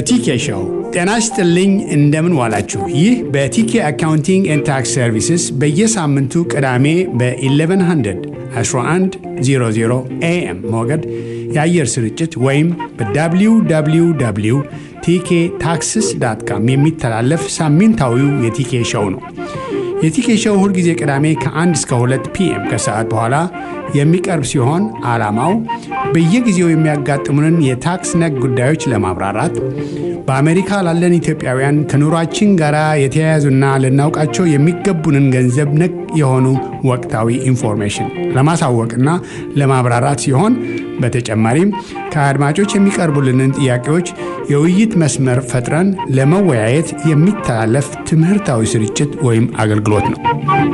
በቲኬ ሾው ጤና ይስጥልኝ። እንደምን ዋላችሁ? ይህ በቲኬ አካውንቲንግ ኤንድ ታክስ ሰርቪስስ በየሳምንቱ ቅዳሜ በ1100 1100 ኤኤም ሞገድ የአየር ስርጭት ወይም በwww ቲኬ ታክስስ ዳት ካም የሚተላለፍ ሳምንታዊው የቲኬ ሾው ነው። የቲኬ ሾው ሁልጊዜ ቅዳሜ ከ1 እስከ 2 ፒኤም ከሰዓት በኋላ የሚቀርብ ሲሆን ዓላማው በየጊዜው የሚያጋጥሙንን የታክስ ነክ ጉዳዮች ለማብራራት በአሜሪካ ላለን ኢትዮጵያውያን ከኑሯችን ጋር የተያያዙና ልናውቃቸው የሚገቡንን ገንዘብ ነክ የሆኑ ወቅታዊ ኢንፎርሜሽን ለማሳወቅና ለማብራራት ሲሆን በተጨማሪም ከአድማጮች የሚቀርቡልንን ጥያቄዎች የውይይት መስመር ፈጥረን ለመወያየት የሚተላለፍ ትምህርታዊ ስርጭት ወይም አገልግሎት ነው።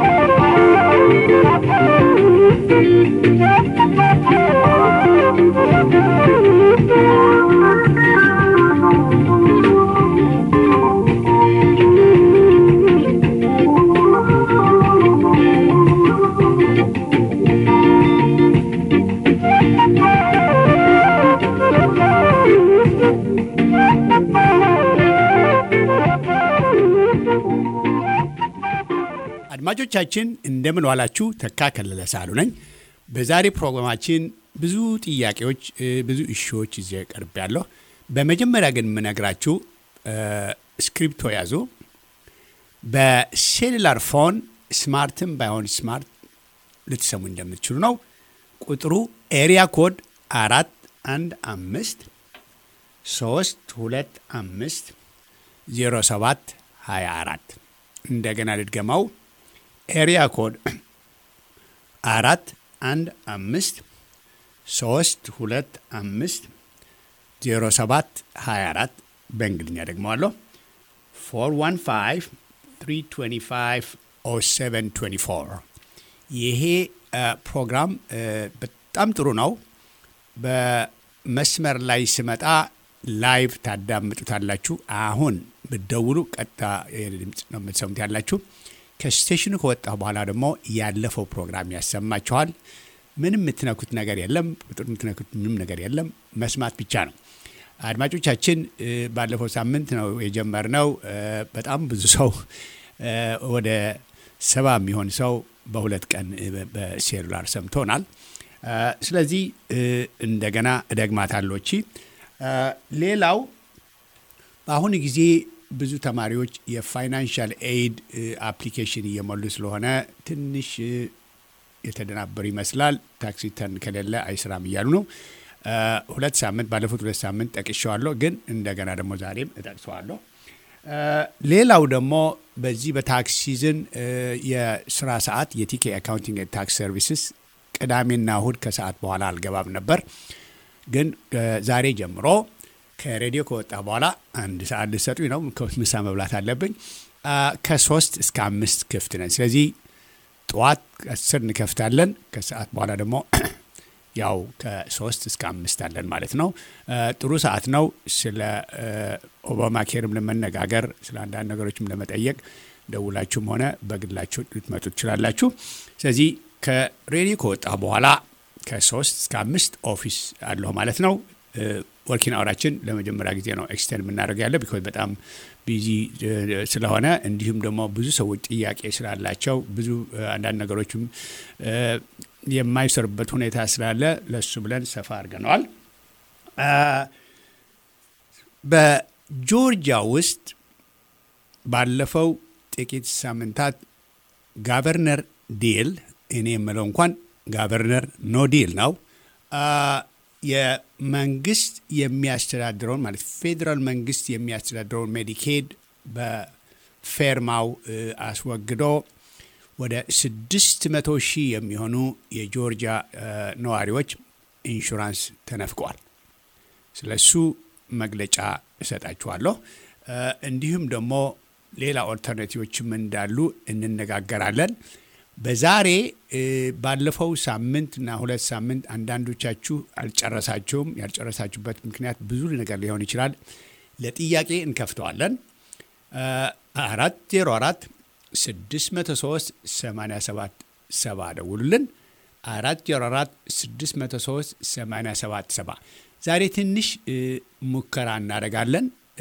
አድማጮቻችን እንደምን ዋላችሁ። ተካ ከለለ ሳሉ ነኝ። በዛሬ ፕሮግራማችን ብዙ ጥያቄዎች፣ ብዙ እሺዎች ይዤ ቀርብ ያለሁ። በመጀመሪያ ግን የምነግራችሁ ስክሪፕቶ ያዙ። በሴሉላር ፎን ስማርትም ባይሆን ስማርት ልትሰሙ እንደምትችሉ ነው። ቁጥሩ ኤሪያ ኮድ አራት አንድ አምስት ሶስት ሁለት አምስት ዜሮ ሰባት ሀያ አራት እንደገና ልድገማው ኤሪያ ኮድ አራት አንድ አምስት ሶስት ሁለት አምስት ዜሮ ሰባት ሀያ አራት በእንግሊዝኛ ደግመዋለሁ ፎር ዋን ፋይቭ ትሪ ትዌንቲ ፋይቭ ኦ ሰቨን ትዌንቲ ፎር ይሄ ፕሮግራም በጣም ጥሩ ነው። በመስመር ላይ ስመጣ ላይቭ ታዳምጡታላችሁ። አሁን ብትደውሉ ቀጥታ ድምፅ ነው የምትሰሙት ያላችሁ። ከስቴሽኑ ከወጣሁ በኋላ ደግሞ ያለፈው ፕሮግራም ያሰማችኋል። ምንም የምትነኩት ነገር የለም። ቁጥር የምትነኩት ምንም ነገር የለም። መስማት ብቻ ነው። አድማጮቻችን ባለፈው ሳምንት ነው የጀመርነው። በጣም ብዙ ሰው ወደ ሰባ የሚሆን ሰው በሁለት ቀን በሴሉላር ሰምቶናል። ስለዚህ እንደገና እደግማታለሁ። ሌላው በአሁኑ ጊዜ ብዙ ተማሪዎች የፋይናንሻል ኤይድ አፕሊኬሽን እየሞሉ ስለሆነ ትንሽ የተደናበሩ ይመስላል። ታክስ ሪተርን ከሌለ አይስራም እያሉ ነው። ሁለት ሳምንት ባለፉት ሁለት ሳምንት ጠቅሼዋለሁ፣ ግን እንደገና ደግሞ ዛሬም እጠቅሰዋለሁ። ሌላው ደግሞ በዚህ በታክስ ሲዝን የስራ ሰዓት የቲኬ አካውንቲንግ ታክስ ሰርቪስስ ቅዳሜና እሁድ ከሰዓት በኋላ አልገባም ነበር፣ ግን ዛሬ ጀምሮ ከሬዲዮ ከወጣ በኋላ አንድ ሰዓት ልሰጡኝ ነው። ምሳ መብላት አለብኝ። ከሶስት እስከ አምስት ክፍት ነን። ስለዚህ ጠዋት አስር እንከፍታለን። ከሰዓት በኋላ ደግሞ ያው ከሶስት እስከ አምስት አለን ማለት ነው። ጥሩ ሰዓት ነው። ስለ ኦባማ ኬርም ለመነጋገር ስለ አንዳንድ ነገሮችም ለመጠየቅ ደውላችሁም ሆነ በግላችሁ ልትመጡ ትችላላችሁ። ስለዚህ ከሬዲዮ ከወጣ በኋላ ከሶስት እስከ አምስት ኦፊስ አለሁ ማለት ነው። ወርኪን አወራችን ለመጀመሪያ ጊዜ ነው ኤክስቴንድ የምናደርገው ያለ ቢኮዝ በጣም ቢዚ ስለሆነ እንዲሁም ደግሞ ብዙ ሰዎች ጥያቄ ስላላቸው ብዙ አንዳንድ ነገሮችም የማይሰሩበት ሁኔታ ስላለ ለሱ ብለን ሰፋ አድርገነዋል። በጆርጂያ ውስጥ ባለፈው ጥቂት ሳምንታት ጋቨርነር ዲል እኔ የምለው እንኳን ጋቨርነር ኖ ዲል ነው የመንግስት የሚያስተዳድረውን ማለት ፌዴራል መንግስት የሚያስተዳድረውን ሜዲኬድ በፌርማው አስወግዶ ወደ ስድስት መቶ ሺህ የሚሆኑ የጆርጂያ ነዋሪዎች ኢንሹራንስ ተነፍቀዋል። ስለሱ መግለጫ እሰጣችኋለሁ። እንዲሁም ደግሞ ሌላ ኦልተርናቲቮችም እንዳሉ እንነጋገራለን። በዛሬ ባለፈው ሳምንት እና ሁለት ሳምንት አንዳንዶቻችሁ አልጨረሳችሁም። ያልጨረሳችሁበት ምክንያት ብዙ ነገር ሊሆን ይችላል። ለጥያቄ እንከፍተዋለን። አራት ዜሮ አራት ስድስት መቶ ሶስት ሰማንያ ሰባት ሰባ ደውሉልን። አራት ዜሮ አራት ስድስት መቶ ሶስት ሰማንያ ሰባት ሰባ ዛሬ ትንሽ ሙከራ እናደርጋለን።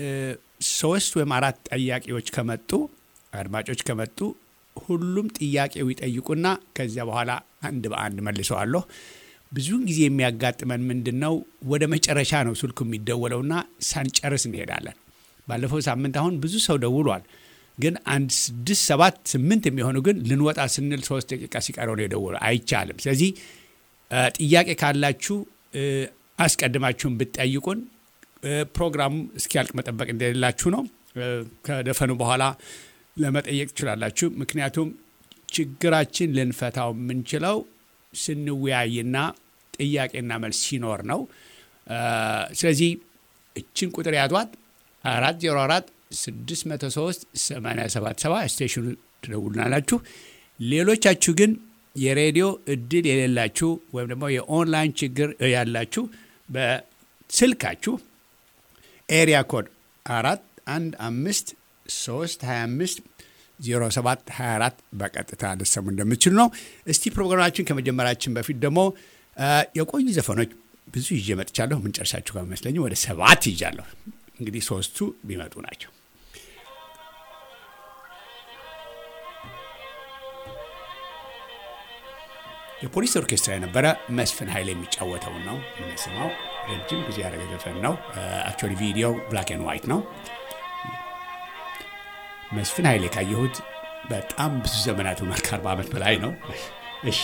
ሶስት ወይም አራት ጠያቂዎች ከመጡ አድማጮች ከመጡ ሁሉም ጥያቄው ይጠይቁና ከዚያ በኋላ አንድ በአንድ መልሰዋለሁ። ብዙውን ጊዜ የሚያጋጥመን ምንድን ነው? ወደ መጨረሻ ነው ስልኩ የሚደወለውና ሳንጨርስ እንሄዳለን። ባለፈው ሳምንት አሁን ብዙ ሰው ደውሏል። ግን አንድ ስድስት ሰባት ስምንት የሚሆኑ ግን ልንወጣ ስንል ሶስት ደቂቃ ሲቀረው ነው የደወሉ። አይቻልም። ስለዚህ ጥያቄ ካላችሁ አስቀድማችሁን ብትጠይቁን ፕሮግራሙ እስኪያልቅ መጠበቅ እንደሌላችሁ ነው። ከደፈኑ በኋላ ለመጠየቅ ትችላላችሁ። ምክንያቱም ችግራችን ልንፈታው የምንችለው ስንወያይና ጥያቄና መልስ ሲኖር ነው። ስለዚህ እችን ቁጥር ያዟት አራት ዜሮ አራት ስድስት መቶ ሶስት ሰማንያ ሰባት ሰባ ስቴሽኑ ትደውሉናላችሁ። ሌሎቻችሁ ግን የሬዲዮ እድል የሌላችሁ ወይም ደግሞ የኦንላይን ችግር ያላችሁ በስልካችሁ ኤሪያ ኮድ አራት አንድ አምስት ሶስት ሀያ አምስት ዜሮ ሰባት ሀያ አራት በቀጥታ ልሰሙ እንደምትችሉ ነው። እስቲ ፕሮግራማችን ከመጀመራችን በፊት ደግሞ የቆዩ ዘፈኖች ብዙ ይዤ መጥቻለሁ። የምንጨርሳችሁ ከመስለኝ ወደ ሰባት ይዣለሁ። እንግዲህ ሶስቱ ቢመጡ ናቸው። የፖሊስ ኦርኬስትራ የነበረ መስፍን ኃይል የሚጫወተውን ነው የምንሰማው። ረጅም ጊዜ ያደረገ ዘፈን ነው። አክቹዋሊ ቪዲዮ ብላክ ኤንድ ዋይት ነው። መስፍን ኃይሌ ካየሁት በጣም ብዙ ዘመናት ሆኗል። ከአርባ ዓመት በላይ ነው። እሺ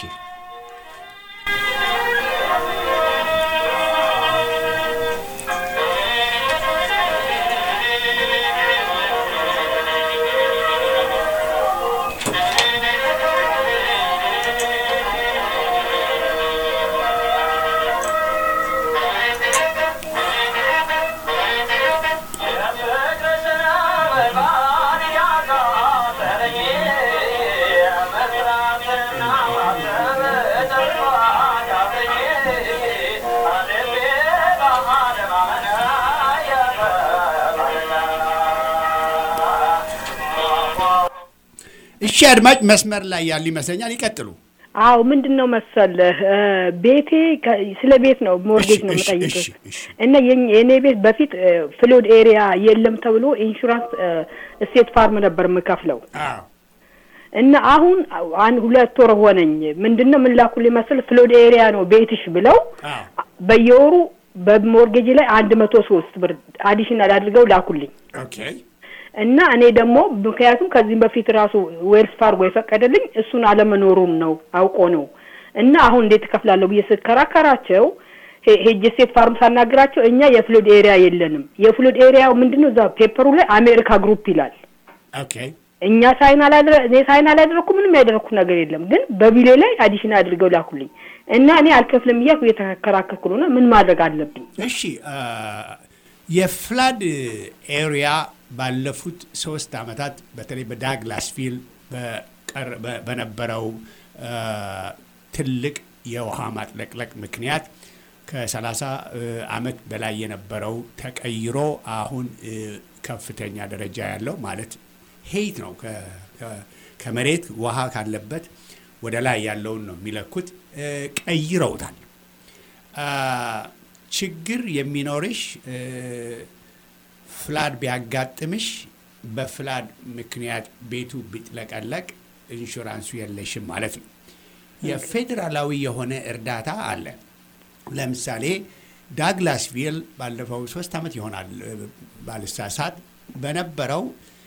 እሺ አድማጭ መስመር ላይ ያሉ ይመስለኛል። ይቀጥሉ። አዎ ምንድን ነው መሰለህ ቤቴ ስለ ቤት ነው ሞርጌጅ ነው እሺ፣ የምጠይቅህ እሺ፣ እሺ። እና የኝ- የእኔ ቤት በፊት ፍሎድ ኤሪያ የለም ተብሎ ኢንሹራንስ ስቴት ፋርም ነበር የምከፍለው አዎ እና አሁን አንድ ሁለት ወር ሆነኝ። ምንድን ነው ምን ላኩልኝ መሰለህ ፍሎድ ኤሪያ ነው ቤትሽ ብለው አዎ በየወሩ በሞርጌጅ ላይ አንድ መቶ ሶስት ብር አዲሽናል አድርገው ላኩልኝ ኦኬ እና እኔ ደግሞ ምክንያቱም ከዚህም በፊት ራሱ ዌልስ ፋርጎ የፈቀደልኝ እሱን አለመኖሩን ነው አውቆ ነው። እና አሁን እንዴት እከፍላለሁ ብዬ ስከራከራቸው ሄ- ሄጄ ስቴት ፋርም ሳናግራቸው እኛ የፍሎድ ኤሪያ የለንም። የፍሎድ ኤሪያው ምንድን ነው እዛ ፔፐሩ ላይ አሜሪካ ግሩፕ ይላል። ኦኬ እኛ ሳይን አላደረ እኔ ሳይን አላደረኩ ምንም ያደረኩ ነገር የለም። ግን በቢሌ ላይ አዲሽን አድርገው ላኩልኝ እና እኔ አልከፍልም እያልኩ እየተከራከርኩ ነው። እና ምን ማድረግ አለብኝ? እሺ አ፣ የፍላድ ኤሪያ ባለፉት ሶስት ዓመታት በተለይ በዳግላስቪል በቀር- በ- በነበረው አ፣ ትልቅ የውሃ ማጥለቅለቅ ምክንያት ከ30 ዓመት በላይ የነበረው ተቀይሮ አሁን እ፣ ከፍተኛ ደረጃ ያለው ማለት ሄይት ነው። ከ- ከ- ከመሬት ውሃ ካለበት ወደ ላይ ያለውን ነው የሚለኩት። እ፣ ቀይረውታል። አ፣ ችግር የሚኖርሽ እ፣ ፍላድ ቢያጋጥምሽ በፍላድ ምክንያት ቤቱ ቢጥለቀለቅ ኢንሹራንሱ የለሽም ማለት ነው። የፌዴራላዊ የሆነ እርዳታ አለ። ለምሳሌ ዳግላስቪል ባለፈው ሶስት ዓመት ይሆናል እ፣ ባልሳሳት በነበረው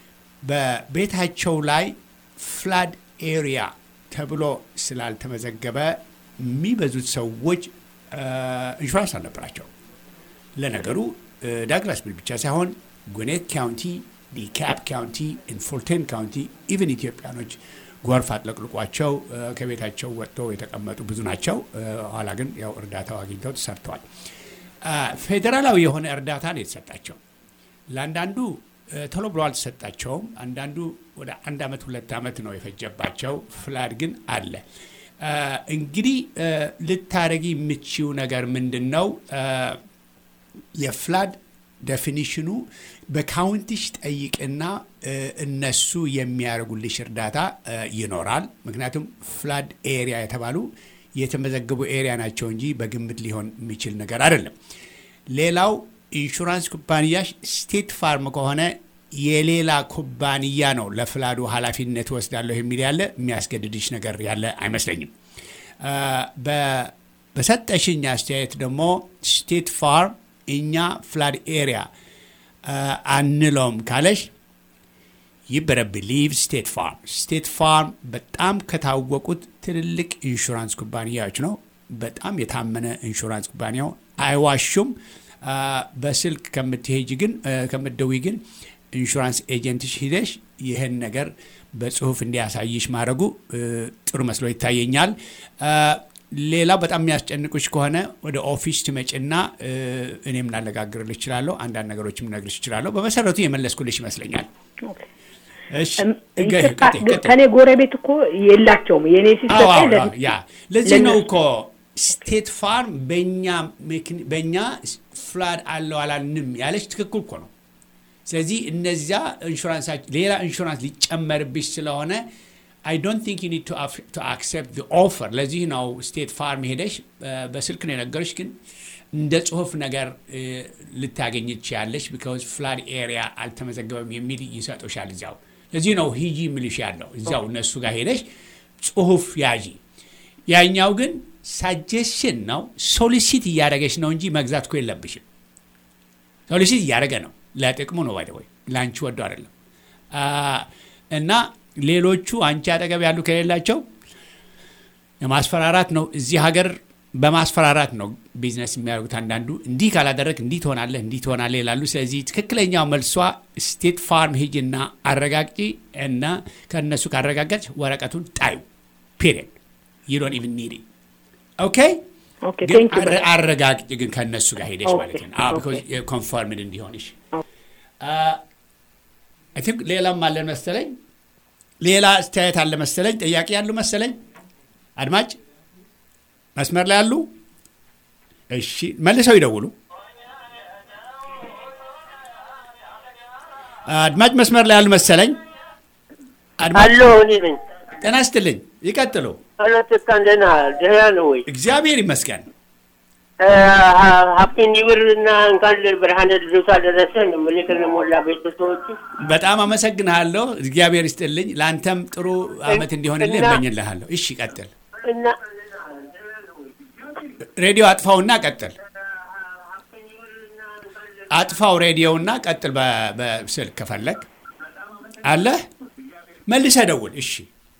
በቤታቸው ላይ ፍላድ ኤሪያ ተብሎ ስላልተመዘገበ የሚበዙት ሰዎች እ፣ ኢንሹራንስ አልነበራቸው። ለነገሩ እ፣ ዳግላስቪል ብቻ ሳይሆን ጉኔት ካውንቲ፣ ዲካፕ ካውንቲ፣ ኢንፉልተን ካውንቲ ኢቨን ኢትዮጵያኖች ጎርፍ አጥለቅልቋቸው እ፣ ከቤታቸው ወጥተው የተቀመጡ ብዙ ናቸው። እ፣ ኋላ ግን ያው እርዳታው አግኝተው ተሰርተዋል። አ፣ ፌዴራላዊ የሆነ እርዳታ ነው የተሰጣቸው። ለአንዳንዱ እ፣ ቶሎ ብሎ አልተሰጣቸውም። አንዳንዱ ወደ አንድ ዓመት ሁለት ዓመት ነው የፈጀባቸው። ፍላድ ግን አለ። አ፣ እንግዲህ እ፣ ልታረጊ የምችው ነገር ምንድን ነው? አ፣ የፍላድ ዴፊኒሽኑ በካውንቲሽ ጠይቅና እ፣ እነሱ የሚያደርጉልሽ እርዳታ እ፣ ይኖራል። ምክንያቱም ፍላድ ኤሪያ የተባሉ የተመዘገቡ ኤሪያ ናቸው እንጂ በግምት ሊሆን የሚችል ነገር አይደለም። ሌላው ኢንሹራንስ ኩባንያሽ ስቴት ፋርም ከሆነ የሌላ ኩባንያ ነው ለፍላዱ ኃላፊነት ወስዳለሁ የሚል ያለ የሚያስገድድሽ ነገር ያለ አይመስለኝም። በሰጠሽኝ አስተያየት ደግሞ ስቴት ፋርም እኛ ፍላድ ኤሪያ አንለውም ካለሽ ይበረ ቢሊቭ ስቴት ፋርም ስቴት ፋርም በጣም ከታወቁት ትልልቅ ኢንሹራንስ ኩባንያዎች ነው። በጣም የታመነ ኢንሹራንስ ኩባንያው አይዋሹም። በስልክ ከምትሄጅ ግን ከምትደዊ ግን ኢንሹራንስ ኤጀንትሽ ሂደሽ ይህን ነገር በጽሁፍ እንዲያሳይሽ ማድረጉ ጥሩ መስሎ ይታየኛል። ሌላው በጣም የሚያስጨንቁሽ ከሆነ ወደ ኦፊስ ትመጭና እኔም ላነጋግርልሽ እችላለሁ። አንዳንድ ነገሮችም ልነግርሽ እችላለሁ። በመሰረቱ የመለስኩልሽ ይመስለኛል። ከኔ ጎረቤት እኮ የላቸውም። የኔ ሲሰጠኝ ያ ለዚህ ነው እኮ ስቴት ፋርም በእኛ ፍላድ አለው አላልንም ያለች ትክክል እኮ ነው። ስለዚህ እነዚያ ኢንሹራንስ ሌላ ኢንሹራንስ ሊጨመርብሽ ስለሆነ አይ ዶንት ቲንክ ዩ ኒድ ቱ አክሴፕት ኦፈር። ለዚህ ነው ስቴት ፋርም ሄደሽ በስልክ ነው የነገሮች፣ ግን እንደ ጽሁፍ ነገር ልታገኝ ትችያለሽ። ቢካዝ ፍላድ ኤሪያ አልተመዘገበም የሚል ይሰጡሻል እዚያው። ለዚህ ነው ሂጂ ምልሽ ያለው እዚያው እነሱ ጋር ሄደሽ ጽሁፍ ያዢ። ያኛው ግን ሳጀሽን ነው ሶሊሲት እያደረገች ነው እንጂ መግዛት እኮ የለብሽም። ሶሊሲት እያደረገ ነው ለጥቅሙ ነው ባይ ወይ ለአንቺ ወዶ አይደለም። እና ሌሎቹ አንቺ አጠገብ ያሉ ከሌላቸው የማስፈራራት ነው። እዚህ ሀገር በማስፈራራት ነው ቢዝነስ የሚያደርጉት። አንዳንዱ እንዲህ ካላደረግ እንዲህ ትሆናለህ፣ እንዲህ ትሆናለህ ይላሉ። ስለዚህ ትክክለኛው መልሷ ስቴት ፋርም ሂጅና አረጋግጪ እና ከእነሱ ካረጋገጥ ወረቀቱን ጣዩ። ፔሪየድ ዩ ዶንት ኢቭን ኒድ ኦኬ ግን አረጋግጭ ግን ከእነሱ ጋር ሄደሽ ማለት ነው ኮንፈርምድ እንዲሆንሽ አይ ቲንክ ሌላም አለን መሰለኝ ሌላ አስተያየት አለ መሰለኝ ጥያቄ ያሉ መሰለኝ አድማጭ መስመር ላይ ያሉ እሺ መልሰው ይደውሉ አድማጭ መስመር ላይ ያሉ መሰለኝ አሎ እኔ ነኝ ጤና ይስጥልኝ ይቀጥሉ አለትካ እንደና ደህና ነው ወይ? እግዚአብሔር ይመስገን። ሀፒ ኒውር እና እንኳን ብርሃነ ልደቱ አደረሰን የምልህ ከነሞላ ቤተሰቦች በጣም አመሰግንሃለሁ። እግዚአብሔር ይስጥልኝ። ለአንተም ጥሩ አመት እንዲሆንልህ እመኝልሃለሁ። እሺ ቀጥል። እና ሬዲዮ አጥፋውና ቀጥል። አጥፋው ሬዲዮውና ቀጥል። በስልክ ከፈለግ አለህ መልሰህ ደውል። እሺ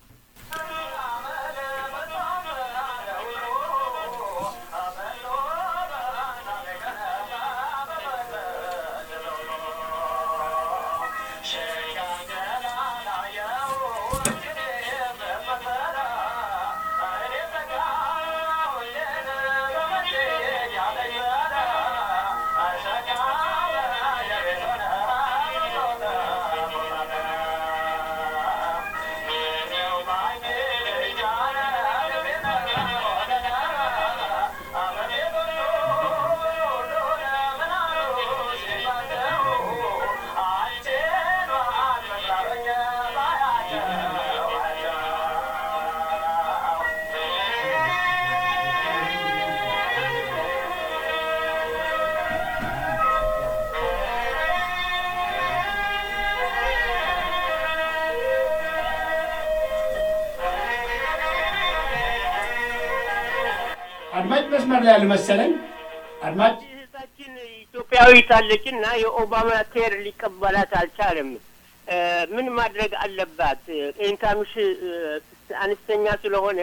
አድማጭ መስመር ላይ ያሉ መሰለኝ። አድማጭ እህታችን ኢትዮጵያዊት አለች እና የኦባማ ኬር ሊቀበላት አልቻለም። ምን ማድረግ አለባት? ኢንካምሽ አነስተኛ ስለሆነ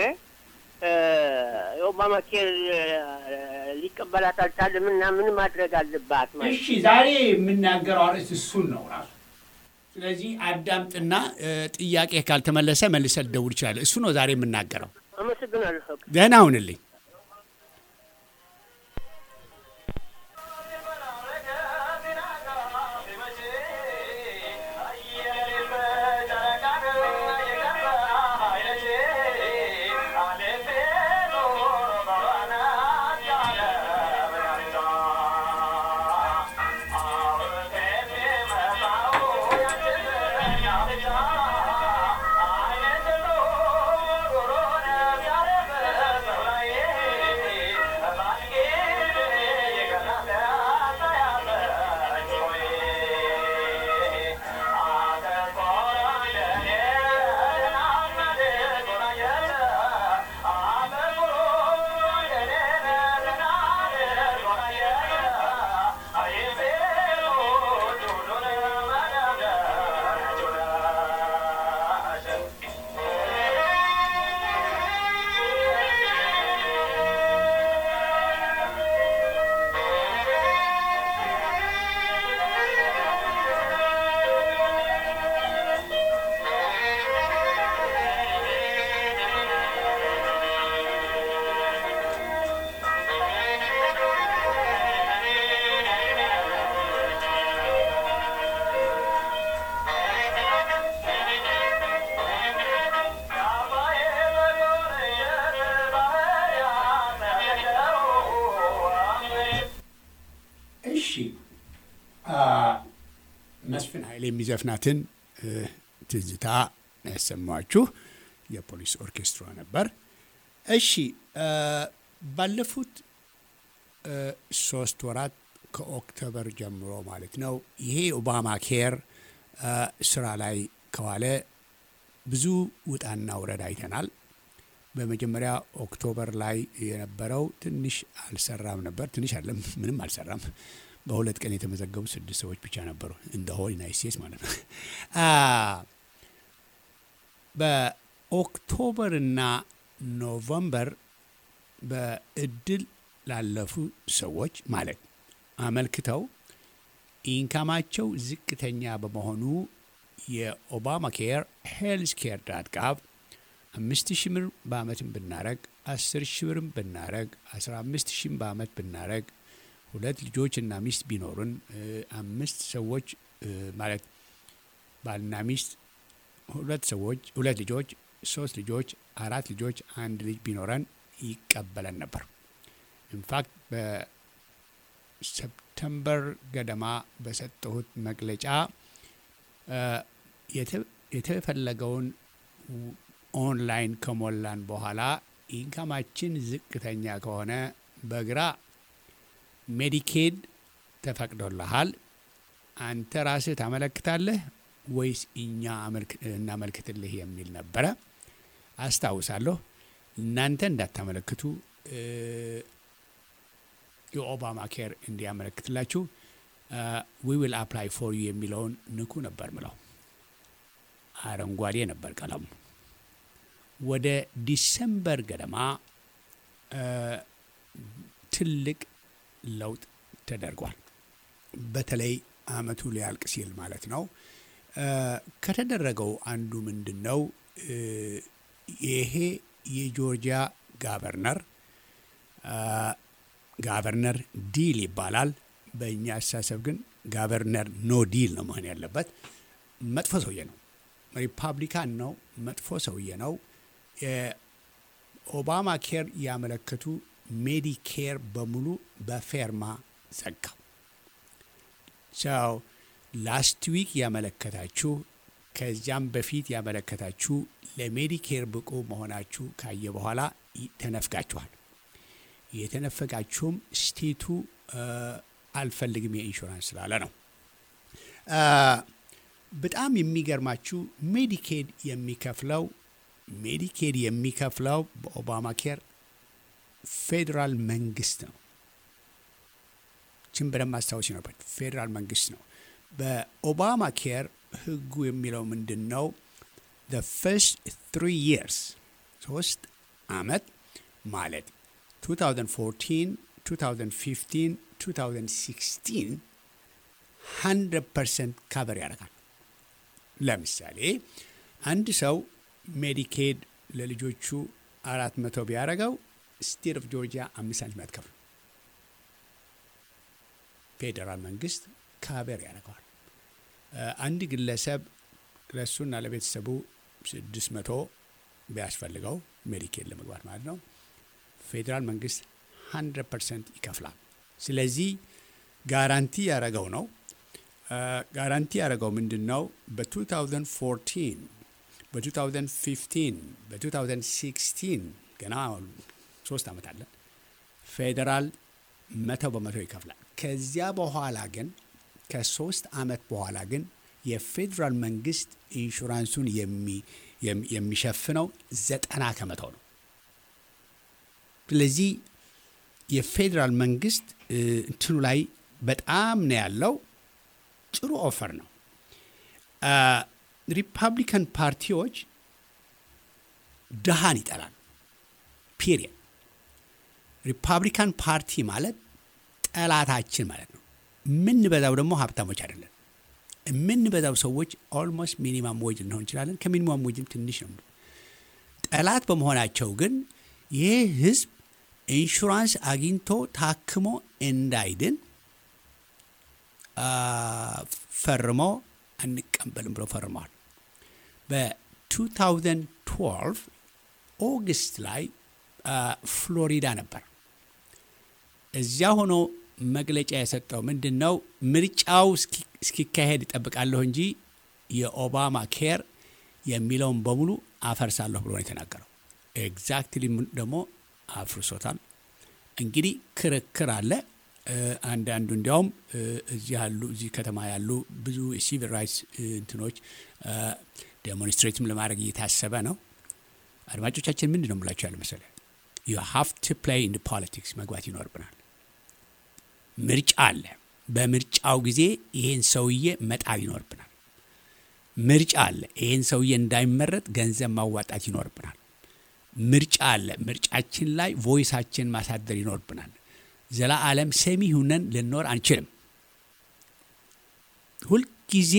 የኦባማ ኬር ሊቀበላት አልቻለም እና ምን ማድረግ አለባት? ማለት እሺ፣ ዛሬ የምናገረው አርዕስት እሱን ነው ራሱ። ስለዚህ አዳምጥና ጥያቄ ካልተመለሰ መልሰህ ልደውል ይችላል። እሱ ነው ዛሬ የምናገረው። አመሰግናለሁ። ደህና ሁንልኝ። Yeah. ኃይሌ የሚዘፍናትን ትዝታ ያሰማችሁ የፖሊስ ኦርኬስትራ ነበር። እሺ ባለፉት ሶስት ወራት ከኦክቶበር ጀምሮ ማለት ነው ይሄ ኦባማ ኬር ስራ ላይ ከዋለ ብዙ ውጣና ውረድ አይተናል። በመጀመሪያ ኦክቶበር ላይ የነበረው ትንሽ አልሰራም ነበር። ትንሽ አለም ምንም አልሰራም። በሁለት ቀን የተመዘገቡ ስድስት ሰዎች ብቻ ነበሩ እንደ ሆል ዩናይት ስቴትስ ማለት ነው። በኦክቶበርና ኖቨምበር በእድል ላለፉ ሰዎች ማለት አመልክተው ኢንካማቸው ዝቅተኛ በመሆኑ የኦባማ ኬር ሄልዝ ኬር ዳት ጋቭ አምስት ሺህ ብር በአመትም ብናረግ አስር ሺህ ብርም ብናረግ አስራ አምስት ሺህም በአመት ብናረግ ሁለት ልጆች እና ሚስት ቢኖሩን አምስት ሰዎች ማለት ባልና ሚስት ሁለት ሰዎች ሁለት ልጆች ሶስት ልጆች አራት ልጆች አንድ ልጅ ቢኖረን ይቀበለን ነበር። ኢንፋክት በሰፕተምበር ገደማ በሰጠሁት መግለጫ የተፈለገውን ኦንላይን ከሞላን በኋላ ኢንካማችን ዝቅተኛ ከሆነ በግራ ሜዲኬድ ተፈቅዶልሃል፣ አንተ ራስህ ታመለክታለህ ወይስ እኛ እናመልክትልህ የሚል ነበረ። አስታውሳለሁ። እናንተ እንዳታመለክቱ የኦባማ ኬር እንዲያመለክትላችሁ ዊ ዊል አፕላይ ፎር ዩ የሚለውን ንኩ ነበር ምለው። አረንጓዴ ነበር ቀለሙ። ወደ ዲሰምበር ገደማ ትልቅ ለውጥ ተደርጓል። በተለይ አመቱ ሊያልቅ ሲል ማለት ነው። ከተደረገው አንዱ ምንድን ነው? ይሄ የጆርጂያ ጋቨርነር ጋቨርነር ዲል ይባላል። በእኛ አስተሳሰብ ግን ጋቨርነር ኖ ዲል ነው መሆን ያለበት። መጥፎ ሰውዬ ነው። ሪፓብሊካን ነው። መጥፎ ሰውዬ ነው። የኦባማ ኬር ያመለከቱ ሜዲኬር በሙሉ በፌርማ ዘጋው። ሰው ላስት ዊክ ያመለከታችሁ ከዚያም በፊት ያመለከታችሁ ለሜዲኬር ብቁ መሆናችሁ ካየ በኋላ ተነፍጋችኋል። የተነፈጋችሁም ስቴቱ አልፈልግም የኢንሹራንስ ስላለ ነው። በጣም የሚገርማችሁ ሜዲኬድ የሚከፍለው ሜዲኬድ የሚከፍለው በኦባማ ኬር ፌዴራል መንግስት ነው። ችን በደንብ ማስታወስ ይኖርበት ፌዴራል መንግስት ነው። በኦባማ ኬር ህጉ የሚለው ምንድን ነው? the first three years ሶስት አመት ማለት 2014 2015 2016 100 ፐርሰንት ካቨር ያደርጋል። ለምሳሌ አንድ ሰው ሜዲኬድ ለልጆቹ አራት መቶ ቢያደርገው ስቴት ኦፍ ጆርጂያ አምስት ሳንቲም አትከፍል። ፌዴራል መንግስት ካቨር ያደርገዋል። አንድ ግለሰብ ለእሱና ለቤተሰቡ ስድስት መቶ ቢያስፈልገው ሜዲኬድ ለመግባት ማለት ነው ፌዴራል መንግስት 100 ፐርሰንት ይከፍላል። ስለዚህ ጋራንቲ ያደረገው ነው። ጋራንቲ ያደረገው ምንድን ነው? በ2014 በ2015 በ2016 ገና ሶስት ዓመት አለን። ፌዴራል መቶ በመቶ ይከፍላል። ከዚያ በኋላ ግን ከሶስት ዓመት በኋላ ግን የፌዴራል መንግስት ኢንሹራንሱን የሚሸፍነው ዘጠና ከመቶ ነው። ስለዚህ የፌዴራል መንግስት እንትኑ ላይ በጣም ነው ያለው። ጥሩ ኦፈር ነው። ሪፐብሊካን ፓርቲዎች ድሃን ይጠላል። ፒሪየድ። ሪፐብሊካን ፓርቲ ማለት ጠላታችን ማለት ነው። የምንበዛው ደግሞ ሀብታሞች አይደለን። የምንበዛው ሰዎች ኦልሞስት ሚኒማም ዌጅ ልንሆን እንችላለን። ከሚኒማም ዌጅም ትንሽ ነው። ጠላት በመሆናቸው ግን ይህ ህዝብ ኢንሹራንስ አግኝቶ ታክሞ እንዳይድን ፈርሞ አንቀበልም ብሎ ፈርመዋል። በ2012 ኦገስት ላይ ፍሎሪዳ ነበር። እዚያ ሆኖ መግለጫ የሰጠው ምንድን ነው? ምርጫው እስኪካሄድ ይጠብቃለሁ እንጂ የኦባማ ኬር የሚለውን በሙሉ አፈርሳለሁ ብሎ ነው የተናገረው። ኤግዛክትሊ ደግሞ አፍርሶታል። እንግዲህ ክርክር አለ። አንዳንዱ እንዲያውም እዚህ ያሉ እዚህ ከተማ ያሉ ብዙ የሲቪል ራይትስ እንትኖች ዴሞንስትሬትም ለማድረግ እየታሰበ ነው። አድማጮቻችን ምንድን ነው የምላቸው ያለ መሰለ ዩ ሃቭ ቱ ፕሌይ ኢን ፖለቲክስ መግባት ይኖርብናል። ምርጫ አለ። በምርጫው ጊዜ ይሄን ሰውዬ መጣል ይኖርብናል። ምርጫ አለ። ይሄን ሰውዬ እንዳይመረጥ ገንዘብ ማዋጣት ይኖርብናል። ምርጫ አለ። ምርጫችን ላይ ቮይሳችን ማሳደር ይኖርብናል። ዘላዓለም ሰሚ ሁነን ልንኖር አንችልም። ሁልጊዜ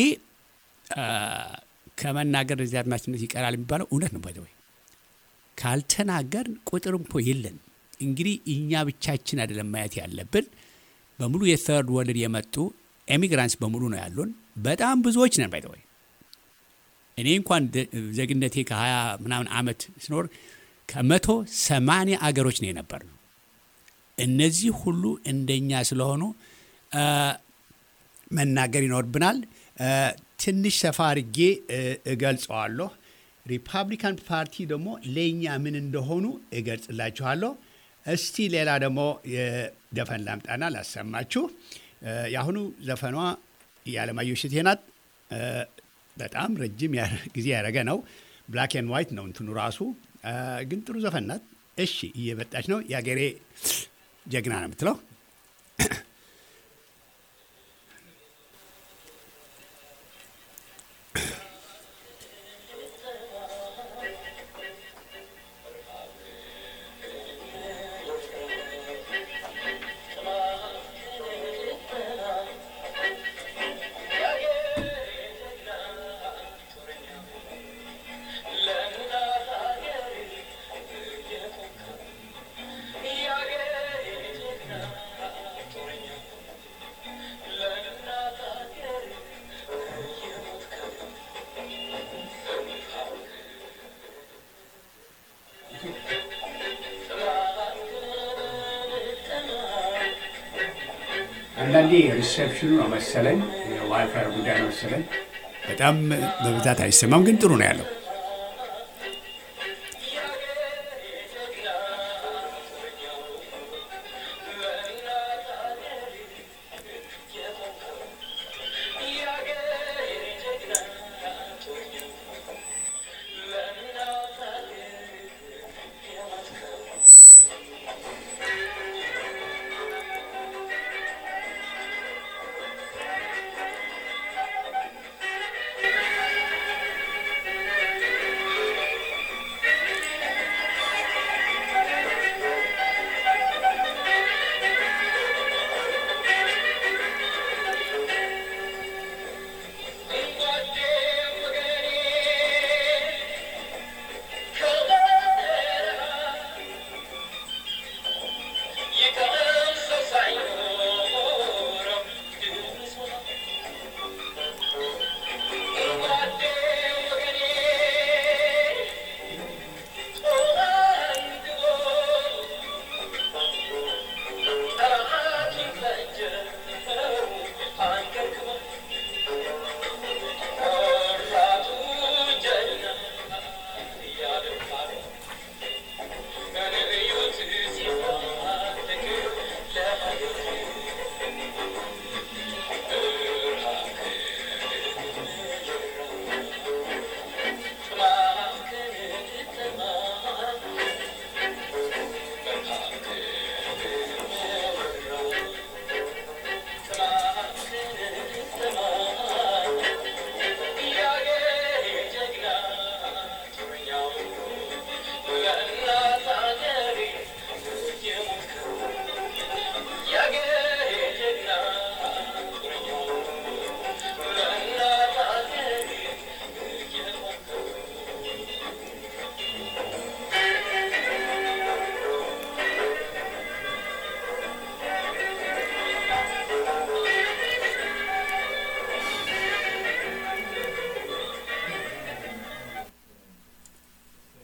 ከመናገር እዚህ አድማጭነት ይቀራል የሚባለው እውነት ነው። ባይዘወይ ካልተናገር ቁጥር እንኮ የለን። እንግዲህ እኛ ብቻችን አይደለም ማየት ያለብን። በሙሉ የተርድ ወርልድ የመጡ ኤሚግራንትስ በሙሉ ነው ያሉን። በጣም ብዙዎች ነን። ባይዘወይ እኔ እንኳን ዜግነቴ ከሀያ ምናምን ዓመት ስኖር ከመቶ ሰማንያ አገሮች ነው የነበር ነው። እነዚህ ሁሉ እንደኛ ስለሆኑ መናገር ይኖርብናል። ትንሽ ሰፋ አድርጌ እገልጸዋለሁ። ሪፐብሊካን ፓርቲ ደግሞ ለእኛ ምን እንደሆኑ እገልጽላችኋለሁ። እስቲ ሌላ ደግሞ የዘፈን ላምጣና ላሰማችሁ። የአሁኑ ዘፈኗ የዓለማየሁ እሸቴ ናት። በጣም ረጅም ጊዜ ያደረገ ነው። ብላክ ኤንድ ዋይት ነው እንትኑ ራሱ ግን ጥሩ ዘፈን ናት። እሺ እየመጣች ነው። የአገሬ ጀግና ነው የምትለው አንዳንዴ ሪሴፕሽኑ ነው መሰለኝ የዋይፋይ ጉዳይ ነው መሰለኝ። በጣም በብዛት አይሰማም፣ ግን ጥሩ ነው ያለው።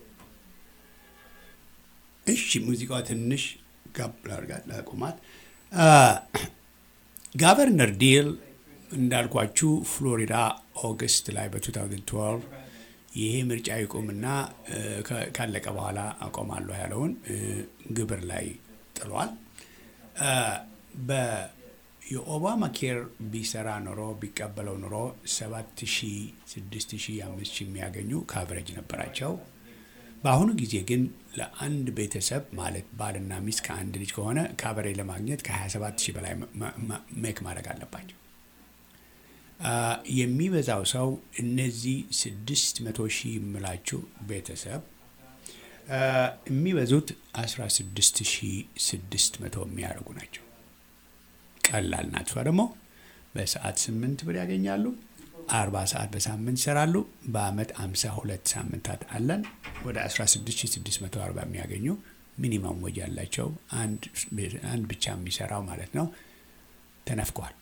እሺ ሙዚቃዋ ትንሽ ጋብ ላርጋት ላቁማት። ጋቨርነር ዲል እንዳልኳችሁ ፍሎሪዳ ኦገስት ላይ በ2012 ይሄ ምርጫ ይቁምና ካለቀ በኋላ አቆማለሁ ያለውን ግብር ላይ ጥሏል። የኦባማ ኬር ቢሰራ ኖሮ ቢቀበለው ኖሮ ሰባት ሺ ስድስት ሺ አምስት ሺ የሚያገኙ ካቨሬጅ ነበራቸው። በአሁኑ ጊዜ ግን ለአንድ ቤተሰብ ማለት ባልና ሚስት ከአንድ ልጅ ከሆነ ካቨሬጅ ለማግኘት ከ27 ሺህ በላይ ሜክ ማድረግ አለባቸው። የሚበዛው ሰው እነዚህ ስድስት መቶ ሺህ የምላችሁ ቤተሰብ የሚበዙት 16 ሺህ ስድስት መቶ የሚያደርጉ ናቸው። ቀላል ናት። እሷ ደግሞ በሰዓት ስምንት ብር ያገኛሉ። አርባ ሰዓት በሳምንት ይሰራሉ። በአመት አምሳ ሁለት ሳምንታት አለን። ወደ 16640 የሚያገኙ ሚኒመም ወጅ ያላቸው አንድ ብቻ የሚሰራው ማለት ነው ተነፍቀዋል።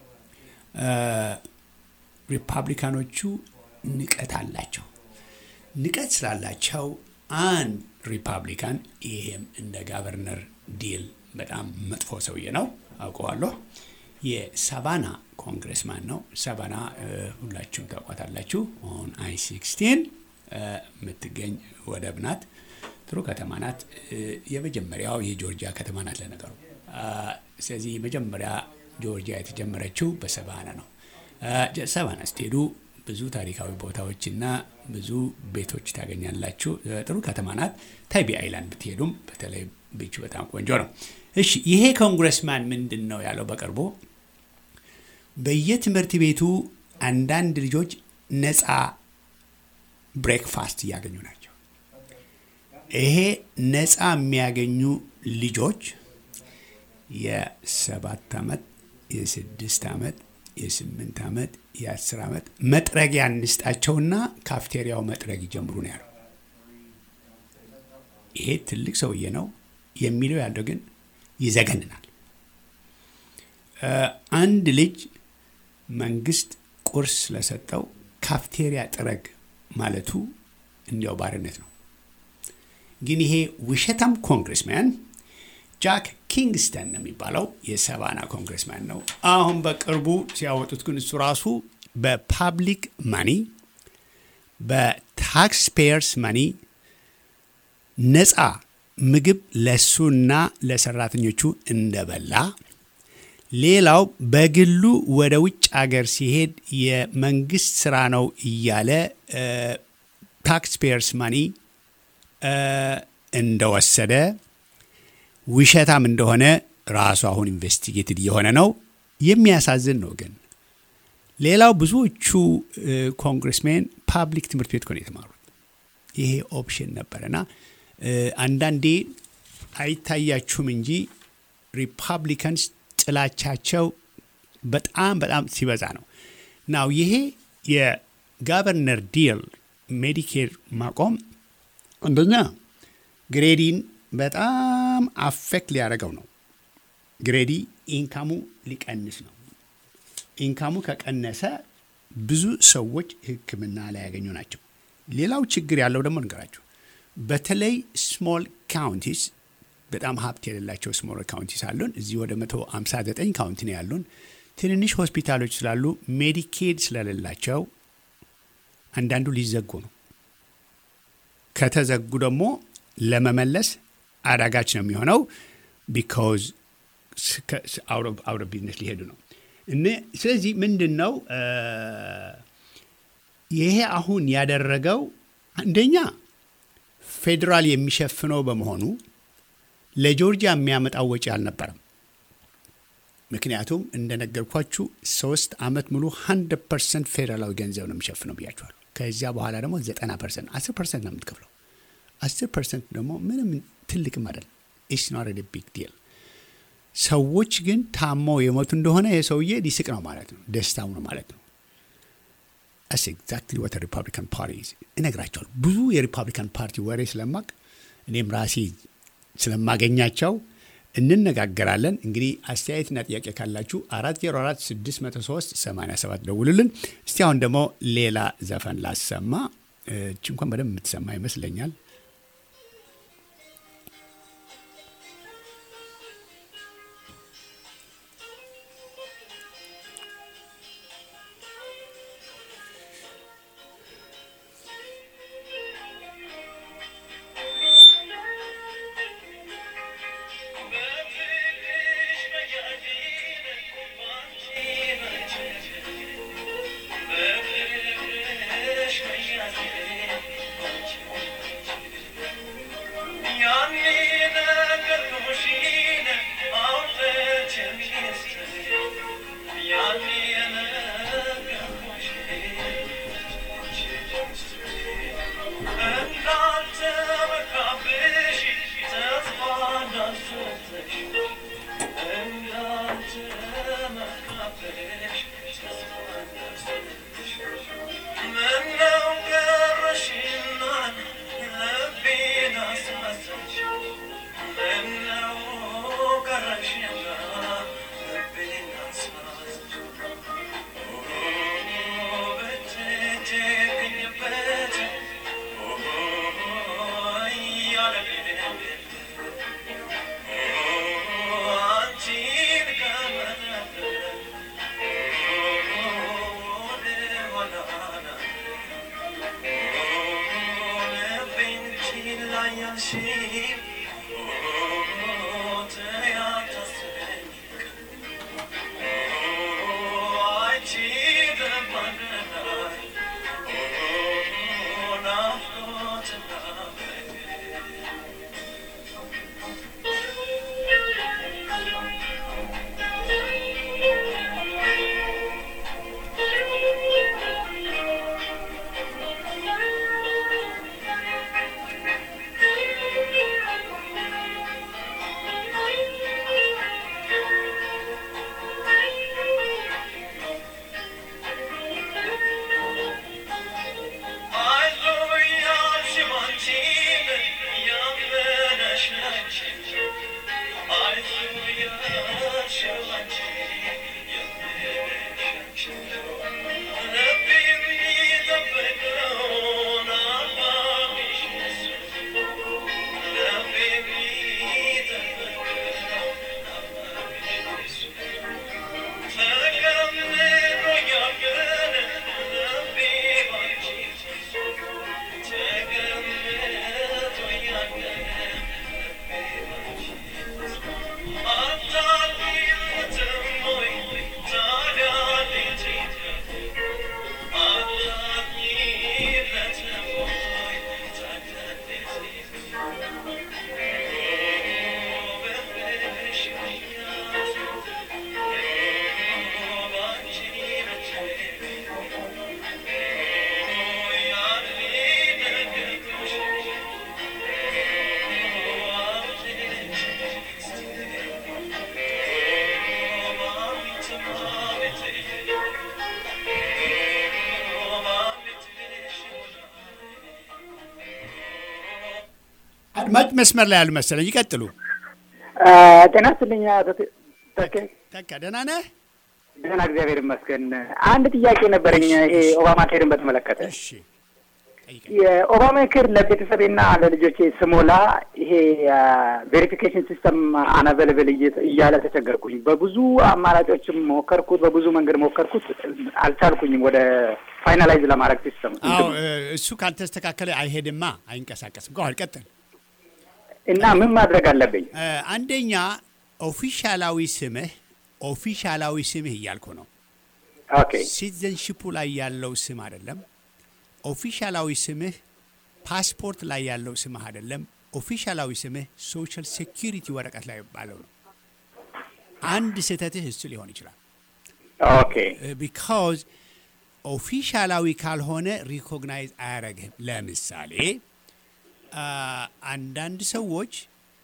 ሪፐብሊካኖቹ ንቀት አላቸው። ንቀት ስላላቸው አንድ ሪፐብሊካን ይሄም እንደ ጋቨርነር ዲል በጣም መጥፎ ሰውዬ ነው አውቀዋለሁ። የሳቫና ኮንግረስማን ነው። ሳቫና ሁላችሁም ታውቋታላችሁ። ኦን አይ ሲክስቲን የምትገኝ ወደብ ናት። ጥሩ ከተማ ናት። የመጀመሪያው የጆርጂያ ከተማ ናት ለነገሩ። ስለዚህ መጀመሪያ ጆርጂያ የተጀመረችው በሰቫና ነው። ሰቫና ስትሄዱ ብዙ ታሪካዊ ቦታዎች እና ብዙ ቤቶች ታገኛላችሁ። ጥሩ ከተማ ናት። ታይቢ አይላንድ ብትሄዱም በተለይ ቤቹ በጣም ቆንጆ ነው። እሺ ይሄ ኮንግረስማን ምንድን ነው ያለው? በቅርቡ በየትምህርት ቤቱ አንዳንድ ልጆች ነፃ ብሬክፋስት እያገኙ ናቸው። ይሄ ነፃ የሚያገኙ ልጆች የሰባት ዓመት የስድስት ዓመት የስምንት ዓመት የአስር ዓመት መጥረጊያ እንስጣቸውና ካፍቴሪያው መጥረግ ይጀምሩ ነው ያለው። ይሄ ትልቅ ሰውዬ ነው የሚለው ያለው ግን ይዘገንናል። አንድ ልጅ መንግስት ቁርስ ስለሰጠው ካፍቴሪያ ጥረግ ማለቱ እንዲያው ባርነት ነው። ግን ይሄ ውሸታም ኮንግረስማን ጃክ ኪንግስተን ነው የሚባለው የሰቫና ኮንግረስማን ነው። አሁን በቅርቡ ሲያወጡት ግን እሱ ራሱ በፓብሊክ ማኒ በታክስ ፔየርስ ማኒ ነፃ ምግብ ለሱና ለሰራተኞቹ እንደበላ ሌላው በግሉ ወደ ውጭ አገር ሲሄድ የመንግስት ስራ ነው እያለ ታክስ ፔየርስ ማኒ እንደወሰደ ውሸታም እንደሆነ ራሱ አሁን ኢንቨስቲጌትድ እየሆነ ነው። የሚያሳዝን ነው። ግን ሌላው ብዙዎቹ ኮንግረስሜን ፓብሊክ ትምህርት ቤት ነው የተማሩት። ይሄ ኦፕሽን ነበረና አንዳንዴ አይታያችሁም እንጂ ሪፐብሊካንስ ጥላቻቸው በጣም በጣም ሲበዛ ነው። ናው ይሄ የጋቨርነር ዲል ሜዲኬር ማቆም አንደኛ ግሬዲን በጣም አፌክት ሊያደርገው ነው። ግሬዲ ኢንካሙ ሊቀንስ ነው። ኢንካሙ ከቀነሰ ብዙ ሰዎች ሕክምና ላይ ያገኙ ናቸው። ሌላው ችግር ያለው ደግሞ ንገራችሁ፣ በተለይ ስሞል ካውንቲስ በጣም ሀብት የሌላቸው ስሞል ካውንቲስ አሉን። እዚህ ወደ 159 ካውንቲ ነው ያሉን። ትንንሽ ሆስፒታሎች ስላሉ ሜዲኬድ ስለሌላቸው አንዳንዱ ሊዘጉ ነው። ከተዘጉ ደግሞ ለመመለስ አዳጋች ነው የሚሆነው። ቢካዝ አውት ቢዝነስ ሊሄዱ ነው። ስለዚህ ምንድን ነው ይሄ አሁን ያደረገው አንደኛ ፌዴራል የሚሸፍነው በመሆኑ ለጆርጂያ የሚያመጣው ወጪ አልነበረም። ምክንያቱም እንደነገርኳችሁ ሶስት ዓመት ሙሉ ሀንድረድ ፐርሰንት ፌዴራላዊ ገንዘብ ነው የሚሸፍነው ብያችኋል። ከዚያ በኋላ ደግሞ ዘጠና ፐርሰንት አስር ፐርሰንት ነው የምትከፍለው። አስር ፐርሰንት ደግሞ ምንም ትልቅም አይደለም። ኢትስ ኖት ኤ ቢግ ዲል። ሰዎች ግን ታመው የሞቱ እንደሆነ የሰውዬ ሊስቅ ነው ማለት ነው፣ ደስታው ነው ማለት ነው። አስ ኤግዛክትሊ ወት ሪፐብሊካን ፓርቲ እነግራቸዋል። ብዙ የሪፐብሊካን ፓርቲ ወሬ ስለማቅ እኔም ራሴ ስለማገኛቸው እንነጋገራለን። እንግዲህ አስተያየትና ጥያቄ ካላችሁ አራት ዜሮ አራት ስድስት መቶ ሶስት ሰማንያ ሰባት ደውሉልን። እስቲ አሁን ደግሞ ሌላ ዘፈን ላሰማ። እች እንኳን በደንብ የምትሰማ ይመስለኛል። አድማጭ መስመር ላይ ያሉ መሰለኝ። ይቀጥሉ። ጤና ይስጥልኝ አቶ ተኬ። ተካ ደህና ነህ? ደህና እግዚአብሔር ይመስገን። አንድ ጥያቄ ነበረኝ ይሄ ኦባማ ኬርን በተመለከተ እሺ ጠይቀኝ። የኦባማ ኬር ለቤተሰቤና ለልጆቼ ስሞላ ይሄ ቬሪፊኬሽን ሲስተም አናቨለብል እያለ ተቸገርኩኝ። በብዙ አማራጮችም ሞከርኩት፣ በብዙ መንገድ ሞከርኩት፣ አልቻልኩኝም ወደ ፋይናላይዝ ለማድረግ ሲስተም አዎ እሱ ካልተስተካከለ አይሄድማ፣ አይንቀሳቀስም። ከኋላ ቀጥል። እና ምን ማድረግ አለብኝ? እ፣ አንደኛ ኦፊሻላዊ ስምህ ኦፊሻላዊ ስምህ እያልኩ ነው። ኦኬ ሲቲዘንሽፑ ላይ ያለው ስም አይደለም። ኦፊሻላዊ ስምህ ፓስፖርት ላይ ያለው ስምህ አይደለም። ኦፊሻላዊ ስምህ ሶሻል ሴኪሪቲ ወረቀት ላይ ባለው ነው። አንድ ስህተትህ እሱ ሊሆን ይችላል። ኦኬ ቢካዝ ኦፊሻላዊ ካልሆነ ሪኮግናይዝ አያረግህም። ለምሳሌ አ፣ አንዳንድ ሰዎች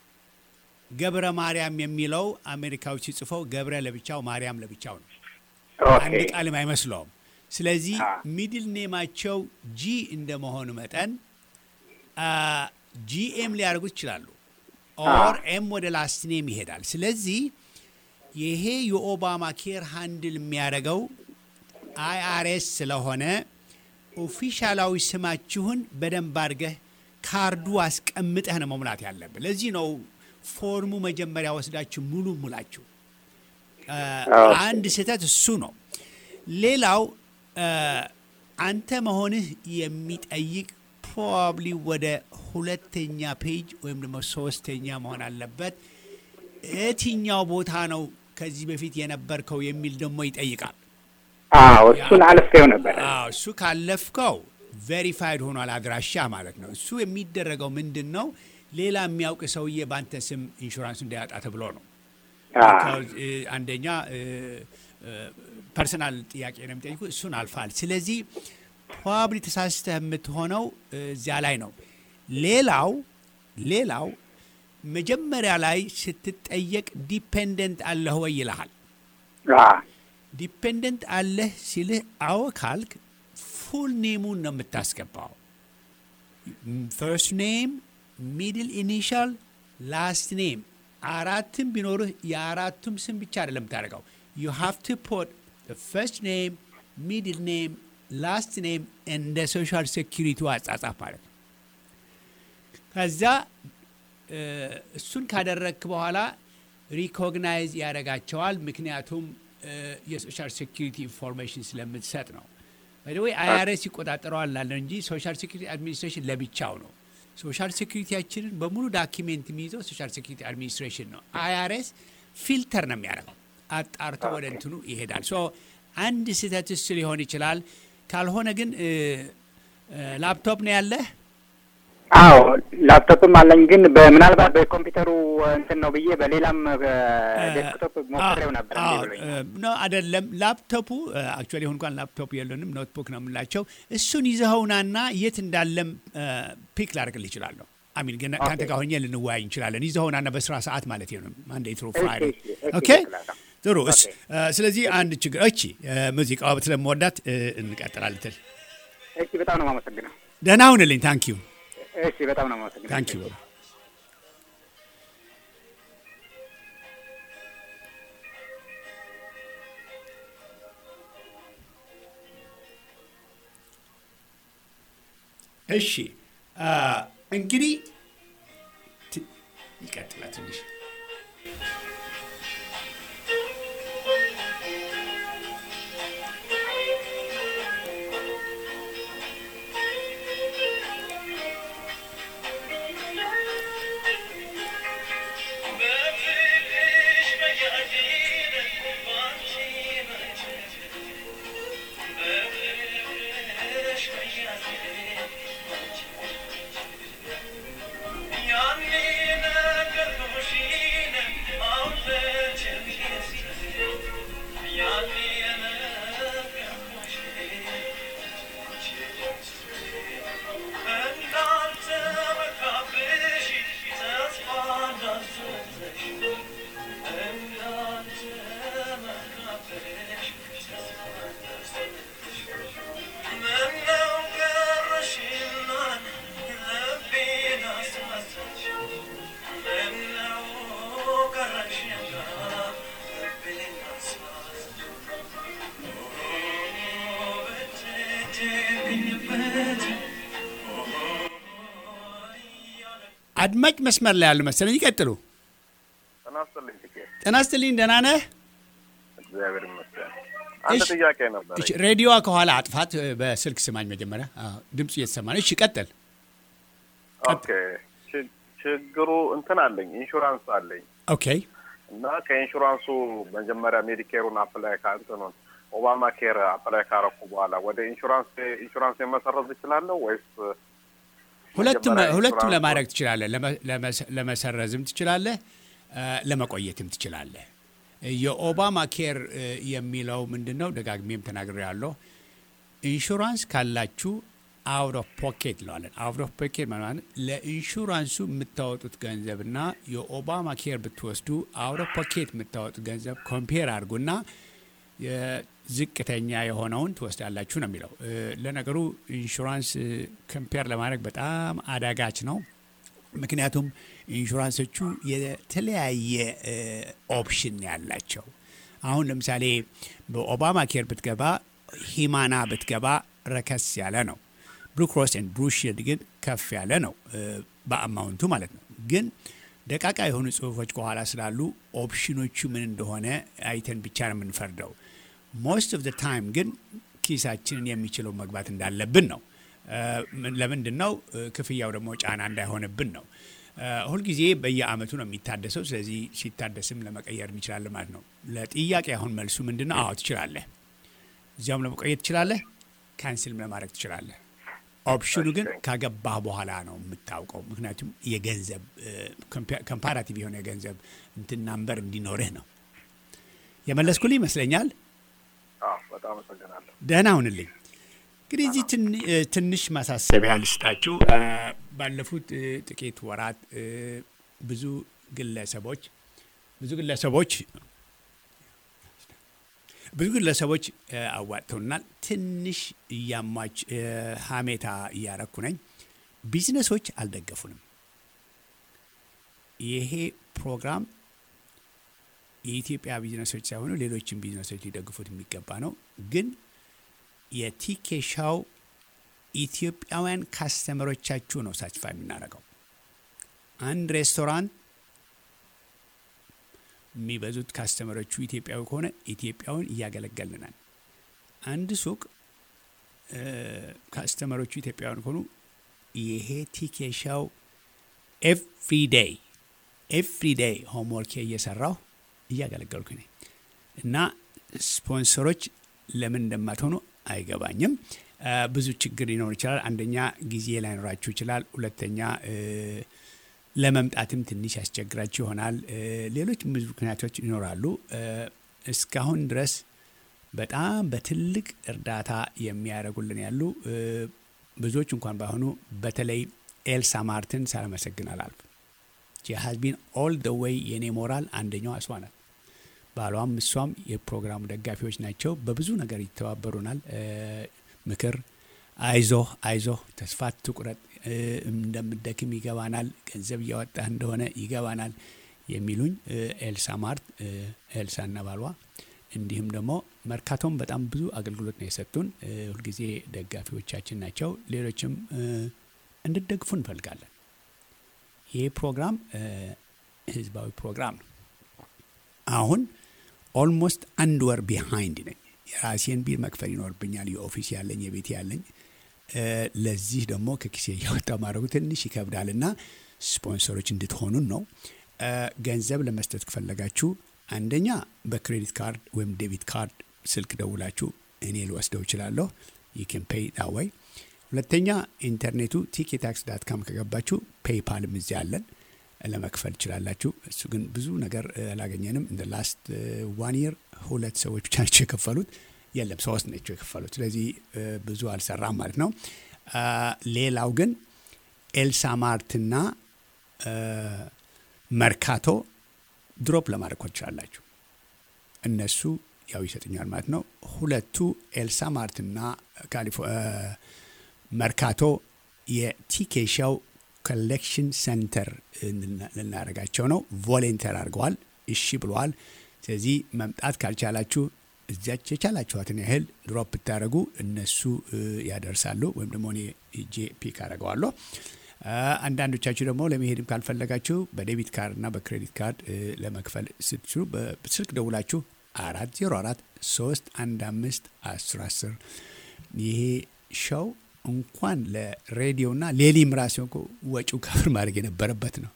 ገብረ ማርያም የሚለው አሜሪካዎች ሲጽፈው ገብረ ለብቻው ማርያም ለብቻው ነው። ኦኬ አንድ ቃልም አይመስለውም። ስለዚህ አ። ሚድል ኔማቸው ጂ እንደመሆኑ መጠን ጂኤም ሊያደርጉት ይችላሉ። ኦር ኤም ወደ ላስት ኔም ይሄዳል። ስለዚህ ይሄ የኦባማ ኬር ሃንድል የሚያደርገው አይአርኤስ ስለሆነ ኦፊሻላዊ ስማችሁን በደንብ አድርገህ ካርዱ አስቀምጠህ ነው መሙላት ያለብህ። ለዚህ ነው ፎርሙ መጀመሪያ ወስዳችሁ ሙሉ ሙላችሁ። አ፣ ኦኬ። አንድ ስህተት እሱ ነው። ሌላው አ፣ አንተ መሆንህ የሚጠይቅ ፕሮባብሊ ወደ ሁለተኛ ፔጅ ወይም ደግሞ ሶስተኛ መሆን አለበት። የትኛው ቦታ ነው ከዚህ በፊት የነበርከው የሚል ደግሞ ይጠይቃል። አዎ እሱን አልፌው ነበረ። አዎ እሱ ካለፍከው ቬሪፋይድ ሆኗል፣ አድራሻ ማለት ነው። እሱ የሚደረገው ምንድን ነው? ሌላ የሚያውቅ ሰውዬ በአንተ ስም ኢንሹራንስ እንዳያጣ ተብሎ ነው። አዎ Because, እ፣ አንደኛ ፐርሰናል ጥያቄ ነው የሚጠይቁ፣ እሱን አልፋል። ስለዚህ ፕሮባብሊ ተሳስተህ የምትሆነው እ፣ እዚያ ላይ ነው። ሌላው ሌላው መጀመሪያ ላይ ስትጠየቅ ዲፔንደንት አለህ ወይ ይልሃል። አዎ ዲፔንደንት አለህ ሲልህ አዎ ካልክ ፉል ኔሙን ነው የምታስገባው። ፈርስት ኔም፣ ሚድል ኢኒሻል፣ ላስት ኔም አራትም ቢኖርህ የአራቱም ስም ብቻ አይደለም የምታደርገው። ዩ ሃቭ ቱ ፖት ፈርስት ኔም፣ ሚድል ኔም፣ ላስት ኔም እንደ ሶሻል ሴኪሪቲ አጻጻፍ ማለት ነው። ከዛ እ፣ እሱን ካደረግክ በኋላ ሪኮግናይዝ ያደርጋቸዋል። ምክንያቱም እ፣ የሶሻል ሴኪሪቲ ኢንፎርሜሽን ስለምትሰጥ ነው። ወይ አይአርኤስ ይቆጣጠረዋል ላለ እንጂ ሶሻል ሴኪሪቲ አድሚኒስትሬሽን ለብቻው ነው። ሶሻል ሴኩሪቲያችንን በሙሉ ዳኪሜንት የሚይዘው ሶሻል ሴኩሪቲ አድሚኒስትሬሽን ነው። አይአርኤስ ፊልተር ነው የሚያደርገው፣ አጣርቶ ወደ እንትኑ ይሄዳል። ሶ አንድ ስህተት እሱ ሊሆን ይችላል። ካልሆነ ግን እ፣ እ፣ ላፕቶፕ ነው ያለህ አዎ ላፕቶፕም አለኝ፣ ግን በምናልባት በኮምፒውተሩ እንትን ነው ብዬ በሌላም ዴስክቶፕ ሞክሬው ነበር እንዴ ብሎኝ። ኖ አይደለም። ላፕቶፑ አክቹዋሊ አሁን እንኳን ላፕቶፕ የለንም ኖትቡክ ነው የምላቸው። እሱን ይዘኸውናና የት እንዳለም ፒክ ላደርግልህ ይችላለሁ። አሚን ግን ከአንተ ጋር ሆኜ ልንወያይ እንችላለን። ይዘኸውናና በስራ ሰዓት ማለት ነው ማንዴ ትሩ ፍራይዴ። እሺ፣ እሺ፣ ኦኬ እሺ፣ ጥሩ። እስ ኦኬ። እ፣ ስለዚህ አንድ ችግር እቺ ሙዚቃዋ ስለምወዳት እ፣ እንቀጥላለን። ትል እሺ፣ በጣም ነው የማመሰግነው። ደህና ሁንልኝ። ታንክ ዩ እሺ፣ በጣም ነው የማመሰግነው። ታንክ ዩ እሺ አ፣ እንግዲህ ት- ይቀጥላል ትንሽ አድማጭ መስመር ላይ ያሉ መሰለኝ። ይቀጥሉ። ጤና ይስጥልኝ ትኬት ጤና ይስጥልኝ። ደህና ነህ? እግዚአብሔር ይመስገን። አንድ እሺ። ጥያቄ ነበር። እሺ፣ ሬዲዮዋ ከኋላ አጥፋት። በስልክ ስማኝ መጀመሪያ። አዎ፣ ድምፁ እየተሰማ ነው። እሺ፣ ቀጥል። ኦኬ ች- ችግሩ እንትን አለኝ ኢንሹራንስ አለኝ ኦኬ እና ከኢንሹራንሱ መጀመሪያ ሜዲኬሩን አፕላይ ከእንትኑን ኦባማ ኬር አፕላይ ካረኩ በኋላ ወደ ኢንሹራንስ ኢንሹራንስ የመሰረዝ እችላለሁ ወይስ ሁለቱም መጀመሪያ ሁለቱም ኢንሹራንስ ለማድረግ ትችላለህ። ለመ- ለመሰ- ለመሰረዝም ትችላለህ፣ እ፣ ለመቆየትም ትችላለህ። የኦባማ ኬር እ፣ የሚለው ምንድን ነው? ደጋግሜም ተናግሬያለሁ። ኢንሹራንስ ካላችሁ አውት ኦፍ ፖኬት ለዋለን። አውት ኦፍ ፖኬት ማለት ለኢንሹራንሱ የምታወጡት ገንዘብና የኦባማ ኬር ብትወስዱ አውት ኦፍ ፖኬት የምታወጡት ገንዘብ ኮምፔር አድርጉና የዝቅተኛ የሆነውን ትወስዳላችሁ ነው የሚለው። እ፣ ለነገሩ ኢንሹራንስ ኮምፔር ለማድረግ በጣም አዳጋች ነው። ምክንያቱም ኢንሹራንሶቹ የተለያየ እ፣ ኦፕሽን ያላቸው አሁን ለምሳሌ በኦባማ ኬር ብትገባ ሂማና ብትገባ ረከስ ያለ ነው። ብሉ ክሮስ ኤንድ ብሉ ሺልድ ግን ከፍ ያለ ነው እ፣ በአማውንቱ ማለት ነው። ግን ደቃቃ የሆኑ ጽሁፎች ከኋላ ስላሉ ኦፕሽኖቹ ምን እንደሆነ አይተን ብቻ ነው የምንፈርደው። ሞስት ኦፍ ታይም ግን ኪሳችንን የሚችለው መግባት እንዳለብን ነው። እ፣ ምን- ለምንድን ነው እ፣ ክፍያው ደግሞ ጫና እንዳይሆንብን ነው። እ፣ ሁልጊዜ በየአመቱ ነው የሚታደሰው። ስለዚህ ሲታደስም ለመቀየር እንችላለን ማለት ነው። ለጥያቄ አሁን መልሱ ምንድን ነው? አዎ ትችላለህ። እዚያውም ለመቆየት ትችላለህ፣ ካንስልም ለማድረግ ትችላለህ። ኦፕሽኑ ግን ካገባህ በኋላ ነው የምታውቀው። ምክንያቱም የገንዘብ ኮምፓራቲቭ የሆነ የገንዘብ እንትን ናምበር እንዲኖርህ ነው። የመለስኩልህ ይመስለኛል። አዎ፣ በጣም አመሰግናለሁ። ደህና ሁንልኝ። እንግዲህ እዚህ ትን- እ፣ ትንሽ ማሳሰቢያ ልስጣችሁ። እ፣ ባለፉት እ፣ ጥቂት ወራት እ፣ ብዙ ግለሰቦች ብዙ ግለሰቦች ብዙ ግለሰቦች እ፣ አዋጥተውናል። ትንሽ እያሟች እ፣ ሀሜታ እያረኩ ነኝ። ቢዝነሶች አልደገፉንም። ይሄ ፕሮግራም የኢትዮጵያ ቢዝነሶች ሳይሆኑ ሌሎችም ቢዝነሶች ሊደግፉት የሚገባ ነው። ግን የቲኬ ሻው ኢትዮጵያውያን ካስተመሮቻችሁ ነው ሳትፋ የምናደርገው። አንድ ሬስቶራንት የሚበዙት ካስተመሮቹ ኢትዮጵያዊ ከሆነ ኢትዮጵያውን እያገለገልናል። አንድ ሱቅ እ፣ ካስተመሮቹ ኢትዮጵያውያን ከሆኑ ይሄ ቲኬ ሾው ኤቭሪ ዴይ ኤቭሪ ዴይ ሆምወርክ እየሰራሁ እያገለገልኩ ነኝ እና ስፖንሰሮች ለምን እንደማትሆኑ አይገባኝም። ብዙ ችግር ሊኖር ይችላል። አንደኛ ጊዜ ላይኖራችሁ ይችላል። ሁለተኛ ለመምጣትም ትንሽ ያስቸግራችሁ ይሆናል። ሌሎች ብዙ ምክንያቶች ይኖራሉ። እስካሁን ድረስ በጣም በትልቅ እርዳታ የሚያደርጉልን ያሉ ብዙዎች እንኳን ባይሆኑ በተለይ ኤልሳ ማርትን ሳላመሰግን አላልፍም። ሀዝቢን ኦል ደ ዌይ የኔ ሞራል አንደኛው እሷ ናት። ባሏም እሷም የፕሮግራሙ ደጋፊዎች ናቸው። በብዙ ነገር ይተባበሩናል። ምክር፣ አይዞህ አይዞህ፣ ተስፋ ትቁረጥ፣ እንደምደክም ይገባናል፣ ገንዘብ እያወጣህ እንደሆነ ይገባናል የሚሉኝ ኤልሳ ማርት፣ ኤልሳና ባሏ እንዲሁም ደግሞ መርካቶም በጣም ብዙ አገልግሎት ነው የሰጡን። ሁልጊዜ ደጋፊዎቻችን ናቸው። ሌሎችም እንድደግፉ እንፈልጋለን። ይህ ፕሮግራም ህዝባዊ ፕሮግራም ነው። አሁን ኦልሞስት አንድ ወር ቢሃይንድ ነኝ። የራሴን ቢል መክፈል ይኖርብኛል። የኦፊስ ያለኝ የቤት ያለኝ ለዚህ ደግሞ ከኪሴ እያወጣ ማድረጉ ትንሽ ይከብዳል እና ስፖንሰሮች እንድትሆኑን ነው። ገንዘብ ለመስጠት ከፈለጋችሁ አንደኛ በክሬዲት ካርድ ወይም ዴቢት ካርድ ስልክ ደውላችሁ እኔ ልወስደው እችላለሁ። ይክን ፔይ ዳወይ። ሁለተኛ ኢንተርኔቱ ቲኬታክስ ዳት ካም ከገባችሁ ፔይፓልም እዚያ አለን ለመክፈል ትችላላችሁ። እሱ ግን ብዙ ነገር አላገኘንም። እንደ ላስት ዋን ይር ሁለት ሰዎች ብቻ ናቸው የከፈሉት። የለም ሶስት ናቸው የከፈሉት። ስለዚህ ብዙ አልሰራም ማለት ነው። ሌላው ግን ኤልሳ ማርትና መርካቶ ድሮፕ ለማድረግ ትችላላችሁ። እነሱ ያው ይሰጥኛል ማለት ነው። ሁለቱ ኤልሳ ማርትና መርካቶ የቲኬሻው ኮሌክሽን ሴንተር ልናደርጋቸው ነው። ቮሌንተር አድርገዋል። እሺ ብለዋል። ስለዚህ መምጣት ካልቻላችሁ እዚያች የቻላችኋትን ያህል ድሮፕ ብታደረጉ እነሱ ያደርሳሉ፣ ወይም ደግሞ እኔ ሄጄ ፒክ አደርገዋለሁ። አንዳንዶቻችሁ ደግሞ ለመሄድም ካልፈለጋችሁ በዴቢት ካርድ እና በክሬዲት ካርድ ለመክፈል ስትችሉ በስልክ ደውላችሁ አራት ዜሮ አራት ሶስት አንድ አምስት አስር አስር ይሄ ሸው እንኳን ለሬዲዮና ሌሊም ራሴ ወጪው ከፍር ማድረግ የነበረበት ነው።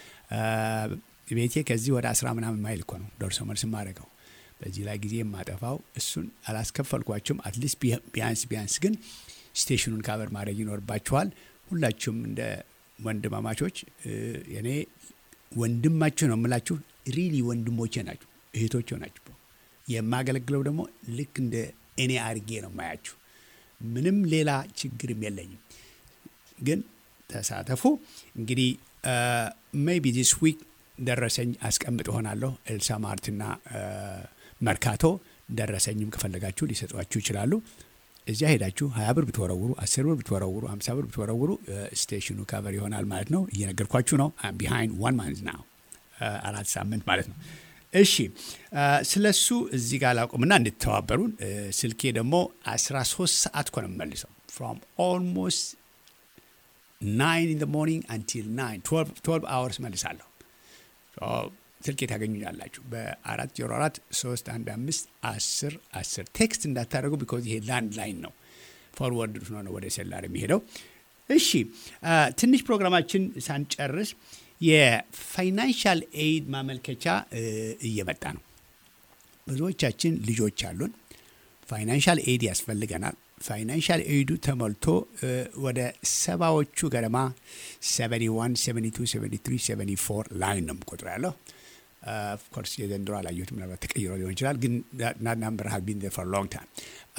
ቤቴ ከዚህ ወደ አስራ ምናምን ማይል እኮ ነው ደርሶ መልስ ማድረገው። በዚህ ላይ ጊዜ የማጠፋው እሱን አላስከፈልኳችሁም። አትሊስት ቢያንስ ቢያንስ ግን ስቴሽኑን ካበር ማድረግ ይኖርባችኋል። ሁላችሁም እንደ ወንድማማቾች እኔ ወንድማችሁ ነው የምላችሁ። ሪሊ ወንድሞቼ ናችሁ፣ እህቶቼ ናችሁ። የማገለግለው ደግሞ ልክ እንደ እኔ አርጌ ነው ማያችሁ። ምንም ሌላ ችግርም የለኝም። ግን ተሳተፉ። እንግዲህ ሜይቢ ዲስ ዊክ ደረሰኝ አስቀምጥ ሆናለሁ። ኤልሳ ማርትና መርካቶ ደረሰኝም ከፈለጋችሁ ሊሰጧችሁ ይችላሉ። እዚያ ሄዳችሁ ሀያ ብር ብትወረውሩ፣ አስር ብር ብትወረውሩ፣ ሀምሳ ብር ብትወረውሩ ስቴሽኑ ካቨር ይሆናል ማለት ነው። እየነገርኳችሁ ነው። ቢሃይንድ ዋን ማንዝ ናው አራት ሳምንት ማለት ነው። እሺ ስለ እሱ እዚህ ጋር ላቁምና እንድተባበሩን። ስልኬ ደግሞ 13 ሰዓት እኮ ነው የምመልሰው ፍሮም ኦልሞስት ናይን ኢን ሞርኒንግ አንቲል ናይን ትዌልቭ አወርስ መልሳለሁ። ስልኬ ታገኙኛላችሁ በአራት ዜሮ አራት ሶስት አንድ አምስት አስር አስር ቴክስት እንዳታደርጉ ቢኮዝ ይሄ ላንድ ላይን ነው ፎርወርድ ሆነ ወደ ሴላር የሚሄደው። እሺ ትንሽ ፕሮግራማችን ሳንጨርስ የፋይናንሻል ኤይድ ማመልከቻ እየመጣ ነው። ብዙዎቻችን ልጆች አሉን። ፋይናንሻል ኤይድ ያስፈልገናል። ፋይናንሻል ኤይዱ ተሞልቶ ወደ ሰባዎቹ ገደማ 71 72 73 74 ላይን ነው ቁጥር ያለው። ኦፍኮርስ የዘንድሮ አላየሁትም፣ ምናልባት ተቀይሮ ሊሆን ይችላል። ግን ናምበር ሀብ ቢን ፎር ሎንግ ታይም።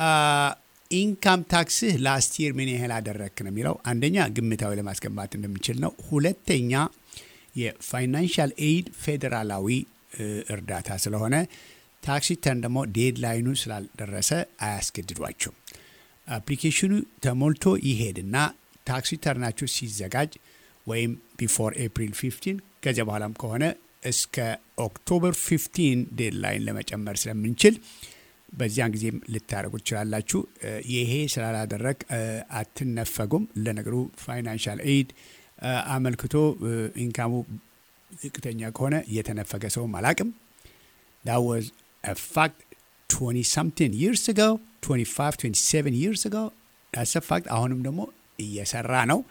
ኢንካም ታክስህ ላስት ይር ምን ያህል አደረግክ ነው የሚለው። አንደኛ ግምታዊ ለማስገባት እንደሚችል ነው። ሁለተኛ የፋይናንሻል ኤይድ ፌዴራላዊ እርዳታ ስለሆነ ታክስ ሪተርን ደግሞ ዴድላይኑ ስላልደረሰ አያስገድዷቸውም። አፕሊኬሽኑ ተሞልቶ ይሄድና ታክስ ሪተርናችሁ ሲዘጋጅ ወይም ቢፎር ኤፕሪል 15 ከዚያ በኋላም ከሆነ እስከ ኦክቶበር 15 ዴድላይን ለመጨመር ስለምንችል በዚያን ጊዜም ልታደርጉ ትችላላችሁ። ይሄ ስላላደረግ አትነፈጉም። ለነገሩ ፋይናንሻል ኤይድ አመልክቶ ኢንካሙ ዝቅተኛ ከሆነ የተነፈገ ሰውም አላቅም። ዳት ዋዝ ፋክት 20 something years ago 25 27 years ago ዳትስ ፋክት። አሁንም ደግሞ እየሰራ ነው።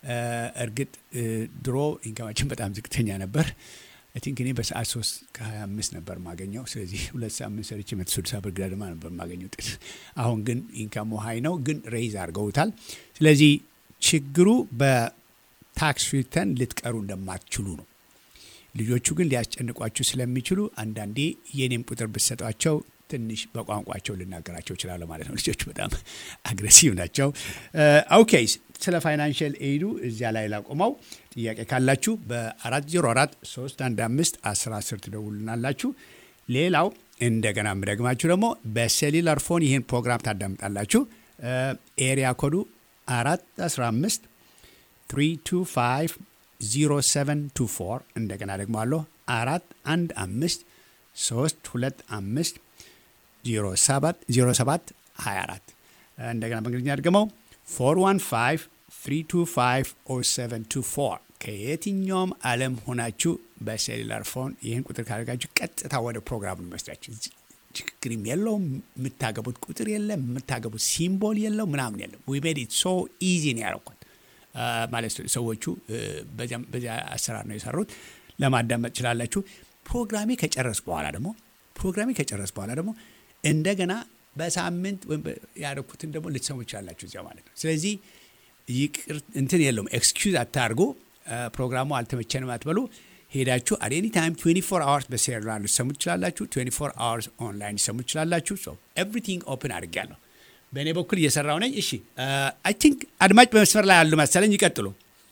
እርግጥ ድሮ ኢንካማችን በጣም ዝቅተኛ ነበር። አይ ቲንክ እኔ በሰዓት ሶስት ከሀያ አምስት ነበር ማገኘው። ስለዚህ ሁለት ሳምንት ሰርቼ መቶ ስልሳ ብር ገደማ ነበር ማገኘው ውጤት። አሁን ግን ኢንካሙ ሀይ ነው፣ ግን ሬይዝ አድርገውታል። ስለዚህ ችግሩ በታክስ ሪተርን ልትቀሩ እንደማትችሉ ነው። ልጆቹ ግን ሊያስጨንቋችሁ ስለሚችሉ አንዳንዴ የኔም ቁጥር ብትሰጧቸው ትንሽ በቋንቋቸው ልናገራቸው እችላለሁ ማለት ነው። ልጆቹ በጣም አግሬሲቭ ናቸው። ኦኬ፣ ስለ ፋይናንሽል ኤዱ እዚያ ላይ ላቆመው። ጥያቄ ካላችሁ በ404 315 10 10 ትደውሉናላችሁ። ሌላው እንደገና የምደግማችሁ ደግሞ በሴሉላር ፎን ይህን ፕሮግራም ታዳምጣላችሁ። ኤሪያ ኮዱ 415 325 0724 እንደገና ደግሞ አለሁ አራት አንድ አምስት ሶስት ሁለት አምስት ዜሮ ሰባት ዜሮ ሰባት ሀያ አራት እንደገና በእንግሊዝኛ ድገመው ፎር ዋን ፋይቭ ትሪ ቱ ፋይቭ ኦ ሰቨን ቱ ፎር ከየትኛውም ዓለም ሆናችሁ በሴሉላር ፎን ይህን ቁጥር ካደረጋችሁ ቀጥታ ወደ ፕሮግራሙ ይመስላችሁ። ችግርም የለው የምታገቡት ቁጥር የለም የምታገቡት ሲምቦል የለው ምናምን የለም። ዊ ሜድ ኢት ሶ ኢዚ ነው ያደረኳት ማለት ሰዎቹ በዚያ አሰራር ነው የሰሩት። ለማዳመጥ ችላላችሁ። ፕሮግራሜ ከጨረስ በኋላ ደግሞ ፕሮግራሜ ከጨረስ በኋላ ደግሞ እንደገና በሳምንት ወይም ያደረኩትን ደግሞ ልትሰሙ ይችላላችሁ እዚያ ማለት ነው። ስለዚህ ይቅር እንትን የለውም ኤክስኪውዝ አታርጉ። ፕሮግራሙ አልተመቸንም አትበሉ። ሄዳችሁ አት ኤኒ ታይም 24 አወርስ በሴሉላር ልትሰሙ ትችላላችሁ። 24 አወርስ ኦንላይን ልትሰሙ ትችላላችሁ። ሶ ኤቭሪቲንግ ኦፕን አድርጌያለሁ። በእኔ በኩል እየሰራው ነኝ። እሺ አይ ቲንክ አድማጭ በመስመር ላይ ያሉ መሰለኝ። ይቀጥሉ።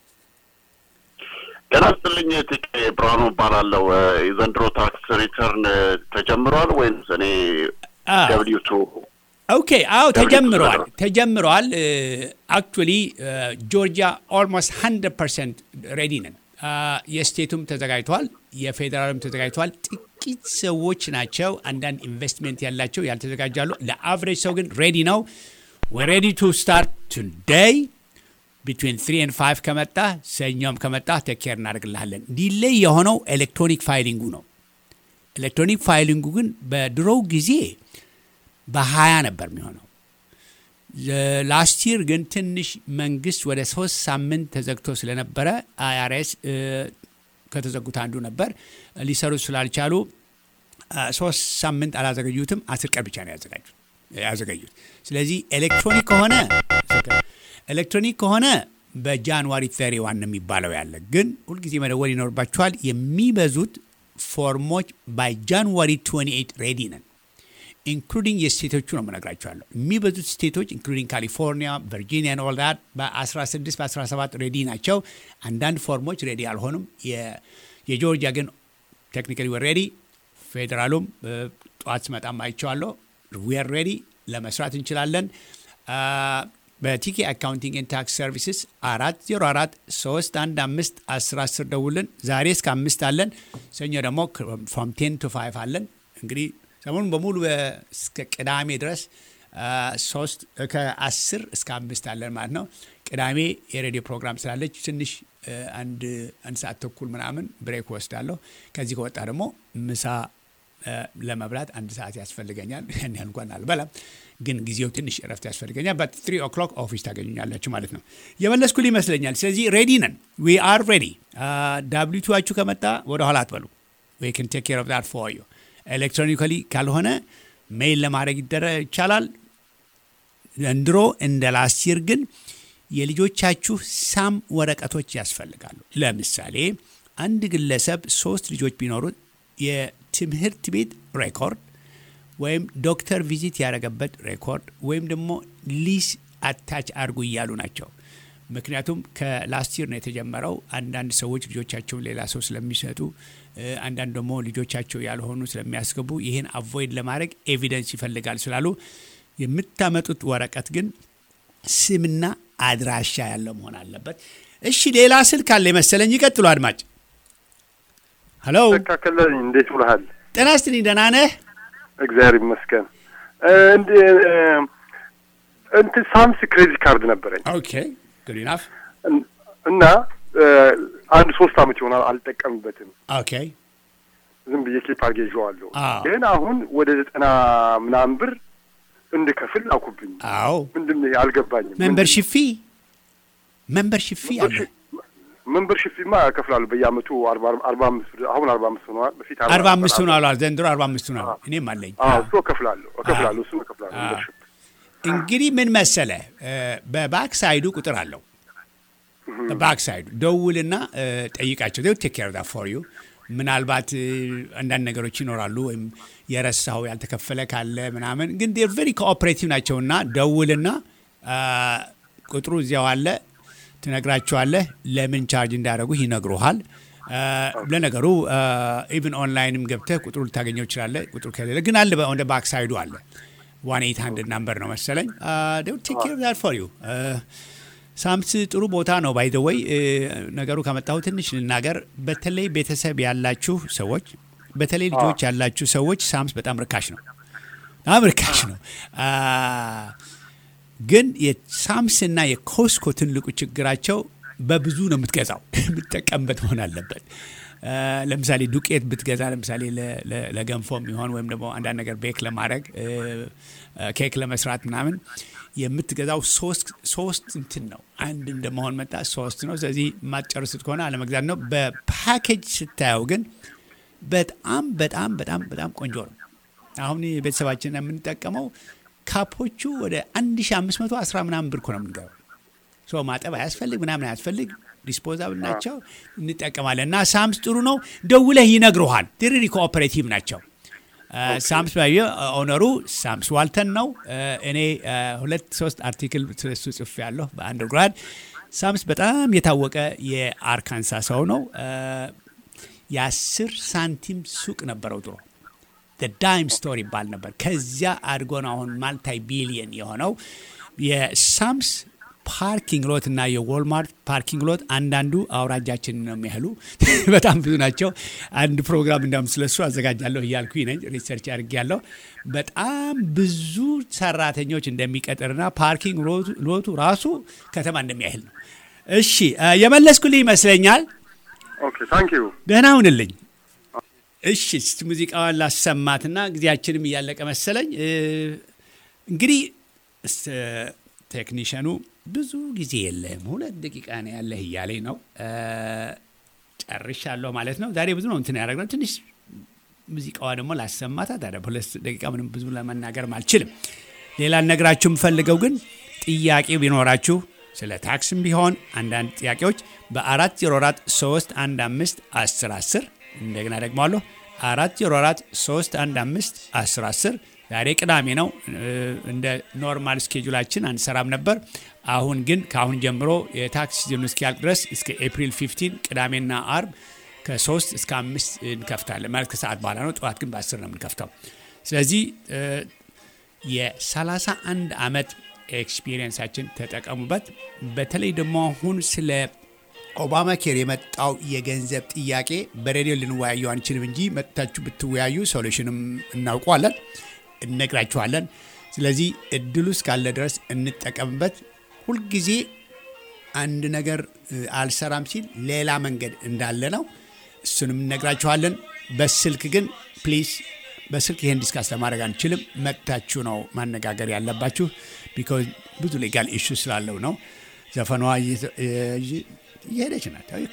ጤና ይስጥልኝ። ቲኬ ብርሃኑ እባላለሁ። የዘንድሮ ታክስ ሪተርን ተጀምሯል ወይስ እኔ ደብሊው ቱ ኦኬ አዎ ተጀምረዋል ተጀምረዋል አክቹዋሊ ጆርጂያ ኦልሞስት 100 ፐርሰንት ሬዲ ነን የስቴቱም ተዘጋጅተዋል የፌዴራልም ተዘጋጅተዋል ጥቂት ሰዎች ናቸው አንዳንድ ኢንቨስትሜንት ያላቸው ያልተዘጋጃሉ ለአቨሬጅ ሰው ግን ሬዲ ነው ሬዲ ቱ ስታርት ቱዴይ ቢትዊን ትሪ ኤንድ ፋይቭ ከመጣ ሰኞም ከመጣ ቴኬር እናደርግልሃለን ዲሌይ የሆነው ኤሌክትሮኒክ ፋይሊንጉ ነው ኤሌክትሮኒክ ፋይሊንጉ ግን በድሮው ጊዜ በሀያ ነበር የሚሆነው ላስት ይር ግን ትንሽ መንግስት ወደ ሶስት ሳምንት ተዘግቶ ስለነበረ አይአርኤስ ከተዘጉት አንዱ ነበር ሊሰሩ ስላልቻሉ ሶስት ሳምንት አላዘገዩትም አስር ቀን ብቻ ነው ያዘጋጁት ያዘገዩት ስለዚህ ኤሌክትሮኒክ ከሆነ ኤሌክትሮኒክ ከሆነ በጃንዋሪ ተሪ ዋን የሚባለው ያለ ግን ሁልጊዜ መደወል ይኖርባችኋል የሚበዙት ፎርሞች ባይ ጃንዋሪ 28 ሬዲ ነን ኢንክሉዲንግ የስቴቶቹ ነው መነግራቸዋለሁ የሚበዙት ስቴቶች ኢንክሉዲንግ ካሊፎርኒያ ቨርጂኒያ ኦል ዳት በ16 በ17 ሬዲ ናቸው አንዳንድ ፎርሞች ሬዲ አልሆኑም የጆርጂያ ግን ቴክኒካሊ ሬዲ ፌዴራሉም ጠዋት ስመጣም አይቼዋለሁ ዌር ሬዲ ለመስራት እንችላለን በቲኬ አካውንቲንግ ኤንድ ታክስ ሰርቪስስ አራት ዜሮ አራት ሶስት አንድ አምስት አስር አስር ደውልን ዛሬ እስከ አምስት አለን ሰኞ ደግሞ ፍሮም ቴን ቱ ፋይቭ አለን እንግዲህ ሰሞኑን በሙሉ እስከ ቅዳሜ ድረስ ሶስት ከአስር እስከ አምስት አለን ማለት ነው ቅዳሜ የሬዲዮ ፕሮግራም ስላለች ትንሽ አንድ አንድ ሰዓት ተኩል ምናምን ብሬክ ወስዳለሁ ከዚህ ከወጣ ደግሞ ምሳ ለመብላት አንድ ሰዓት ያስፈልገኛል ያን ያህል እንኳን አልበላም ግን ጊዜው ትንሽ እረፍት ያስፈልገኛል በት ትሪ ኦክሎክ ኦፊስ ታገኙኛላችሁ ማለት ነው የመለስኩል ይመስለኛል ስለዚህ ሬዲ ነን ዊ አር ሬዲ ዳብሊቱችሁ ከመጣ ወደ ኋላ አትበሉ ዊ ን ቴክ ኬር ኦፍ ዳት ፎር ዩ ኤሌክትሮኒካሊ ካልሆነ ሜይል ለማድረግ ይደረ ይቻላል ዘንድሮ እንደ ላስቲር ግን የልጆቻችሁ ሳም ወረቀቶች ያስፈልጋሉ ለምሳሌ አንድ ግለሰብ ሶስት ልጆች ቢኖሩት የትምህርት ቤት ሬኮርድ ወይም ዶክተር ቪዚት ያደረገበት ሬኮርድ ወይም ደግሞ ሊስ አታች አድርጉ እያሉ ናቸው ምክንያቱም ከላስቲር ነው የተጀመረው አንዳንድ ሰዎች ልጆቻቸውን ሌላ ሰው ስለሚሰጡ አንዳንድ ደግሞ ልጆቻቸው ያልሆኑ ስለሚያስገቡ ይህን አቮይድ ለማድረግ ኤቪደንስ ይፈልጋል ስላሉ የምታመጡት ወረቀት ግን ስምና አድራሻ ያለው መሆን አለበት እሺ ሌላ ስልክ አለ መሰለኝ ይቀጥሉ አድማጭ ሄሎ ተካከለኝ እንዴት ውልሃል ጤና ስትልኝ ደህና ነህ እግዚአብሔር ይመስገን እንትን ሳምስ ክሬዲት ካርድ ነበረኝ ኦኬ ጉድ ኢናፍ እና አንድ ሶስት አመት ይሆናል አልጠቀምበትም ኦኬ ዝም ብዬ ኬፕ አድርጌ ይዤዋለሁ አዎ። ግን አሁን ወደ ዘጠና ምናምን ብር እንድከፍል አኩብኝ አዎ ምንድን ነው አልገባኝም ሜምበርሺፕ ፊ ሜምበርሺፕ ፊ አለ። ሜምበርሺፕ ፊማ እከፍላለሁ በየአመቱ አርባ አርባ አምስት ብር አሁን አርባ አምስት ሆኗል። በፊት አርባ አምስት ሆኗል። ዘንድሮ አርባ አምስት ሆኗል። እኔም አለኝ። አዎ እሱ እከፍላለሁ እከፍላለሁ እሱ እከፍላለሁ ሜምበርሺፕ እንግዲህ ምን መሰለ በባክ ሳይዱ ቁጥር አለው። በባክ ሳይዱ ደውልና ጠይቃቸው። ቴክ ኬር ዳ ፎር ዩ ምናልባት አንዳንድ ነገሮች ይኖራሉ፣ ወይም የረሳው ያልተከፈለ ካለ ምናምን፣ ግን ዴር ቨሪ ኮኦፕሬቲቭ ናቸውና ደውልና ቁጥሩ እዚያው አለ ትነግራቸዋለህ። ለምን ቻርጅ እንዳደረጉ ይነግሩሃል። ለነገሩ ኢቭን ኦንላይንም ገብተህ ቁጥሩ ልታገኘው ይችላለህ። ቁጥሩ ከሌለ ግን አለ ወደ ባክ ሳይዱ አለ። ዋን ኤይት ሀንድድ ናምበር ነው መሰለኝ። ቴክ ኬር ዳት ፎር ዩ ሳምስ ጥሩ ቦታ ነው። ባይ ዘ ወይ ነገሩ ከመጣሁ ትንሽ ልናገር። በተለይ ቤተሰብ ያላችሁ ሰዎች፣ በተለይ ልጆች ያላችሁ ሰዎች ሳምስ በጣም ርካሽ ነው፣ በጣም ርካሽ ነው። ግን የሳምስና የኮስኮ ትልቁ ችግራቸው በብዙ ነው የምትገዛው፣ የምትጠቀምበት መሆን አለበት። ለምሳሌ ዱቄት ብትገዛ ለምሳሌ ለገንፎ የሚሆን ወይም ደግሞ አንዳንድ ነገር ቤክ ለማድረግ ኬክ ለመስራት ምናምን የምትገዛው ሶስት እንትን ነው። አንድ እንደመሆን መጣ ሶስት ነው። ስለዚህ የማትጨርስት ከሆነ አለመግዛት ነው። በፓኬጅ ስታየው ግን በጣም በጣም በጣም በጣም ቆንጆ ነው። አሁን ቤተሰባችን የምንጠቀመው ካፖቹ ወደ 1510 ምናምን ብር እኮ ነው የምንገባው። ሶ ማጠብ አያስፈልግ ምናምን አያስፈልግ ዲስፖዛብል ናቸው እንጠቀማለን። እና ሳምስ ጥሩ ነው። ደውለህ ይነግሩሃል። ሪሊ ኮኦፐሬቲቭ ናቸው። ሳምስ ባየ ኦነሩ ሳምስ ዋልተን ነው። እኔ ሁለት ሶስት አርቲክል ስለሱ ጽፌ ያለሁ በአንደርግራድ። ሳምስ በጣም የታወቀ የአርካንሳ ሰው ነው። የአስር ሳንቲም ሱቅ ነበረው ድሮ ዳይም ስቶር ይባል ነበር። ከዚያ አድጎ ነው አሁን ማልታይ ቢሊየን የሆነው የሳምስ ፓርኪንግ ሎት እና የዎልማርት ፓርኪንግ ሎት አንዳንዱ አውራጃችንን ነው የሚያህሉ በጣም ብዙ ናቸው። አንድ ፕሮግራም እንዳውም ስለሱ አዘጋጃለሁ እያልኩኝ ነኝ ሪሰርች አድርጌያለሁ። በጣም ብዙ ሰራተኞች እንደሚቀጥርና ፓርኪንግ ሎቱ ራሱ ከተማ እንደሚያህል ነው። እሺ የመለስኩልህ ይመስለኛል። ኦኬ ታንክ ዩ ደህና ሁንልኝ። እሺ እስቲ ሙዚቃዋን ላሰማትና ጊዜያችንም እያለቀ መሰለኝ። እንግዲህ ቴክኒሽኑ ብዙ ጊዜ የለህም፣ ሁለት ደቂቃ ነው ያለህ እያለኝ ነው። ጨርሻለሁ ማለት ነው። ዛሬ ብዙ ነው እንትን ያደረግነው። ትንሽ ሙዚቃዋ ደግሞ ላሰማታ። ታዲያ በሁለት ደቂቃ ምንም ብዙ ለመናገርም አልችልም። ሌላ ነግራችሁ የምፈልገው ግን ጥያቄ ቢኖራችሁ ስለ ታክስም ቢሆን አንዳንድ ጥያቄዎች በአራት ዜሮ አራት ሶስት አንድ አምስት አስር አስር እንደገና ደግማለሁ አራት ዜሮ አራት ሶስት አንድ አምስት አስር አስር ዛሬ ቅዳሜ ነው። እንደ ኖርማል ስኬጁላችን አንሰራም ነበር። አሁን ግን ከአሁን ጀምሮ የታክስ ሲዝኑ እስኪያልቅ ድረስ እስከ ኤፕሪል 15 ቅዳሜና አርብ ከሶስት እስከ አምስት እንከፍታለን። ማለት ከሰዓት በኋላ ነው። ጠዋት ግን በአስር ነው የምንከፍተው። ስለዚህ የ31 ዓመት ኤክስፒሪየንሳችን ተጠቀሙበት። በተለይ ደግሞ አሁን ስለ ኦባማ ኬር የመጣው የገንዘብ ጥያቄ በሬዲዮ ልንወያየው አንችልም እንጂ መጥታችሁ ብትወያዩ ሶሉሽንም እናውቀዋለን፣ እነግራችኋለን። ስለዚህ እድሉ እስካለ ድረስ እንጠቀምበት። ሁልጊዜ አንድ ነገር አልሰራም ሲል ሌላ መንገድ እንዳለ ነው። እሱንም እነግራችኋለን። በስልክ ግን ፕሊዝ በስልክ ይህን ዲስካስ ለማድረግ አንችልም። መጥታችሁ ነው ማነጋገር ያለባችሁ። ቢኮዝ ብዙ ሌጋል ኢሹ ስላለው ነው። ዘፈኗ እየሄደች ናት። ኦኬ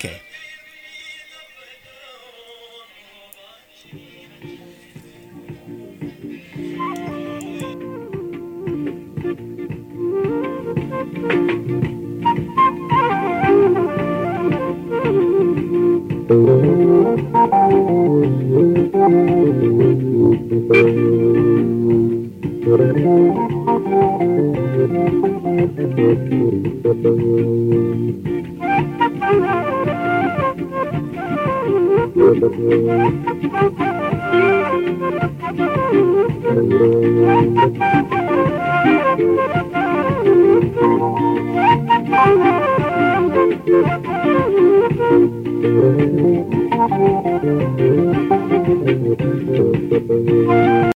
Thank you.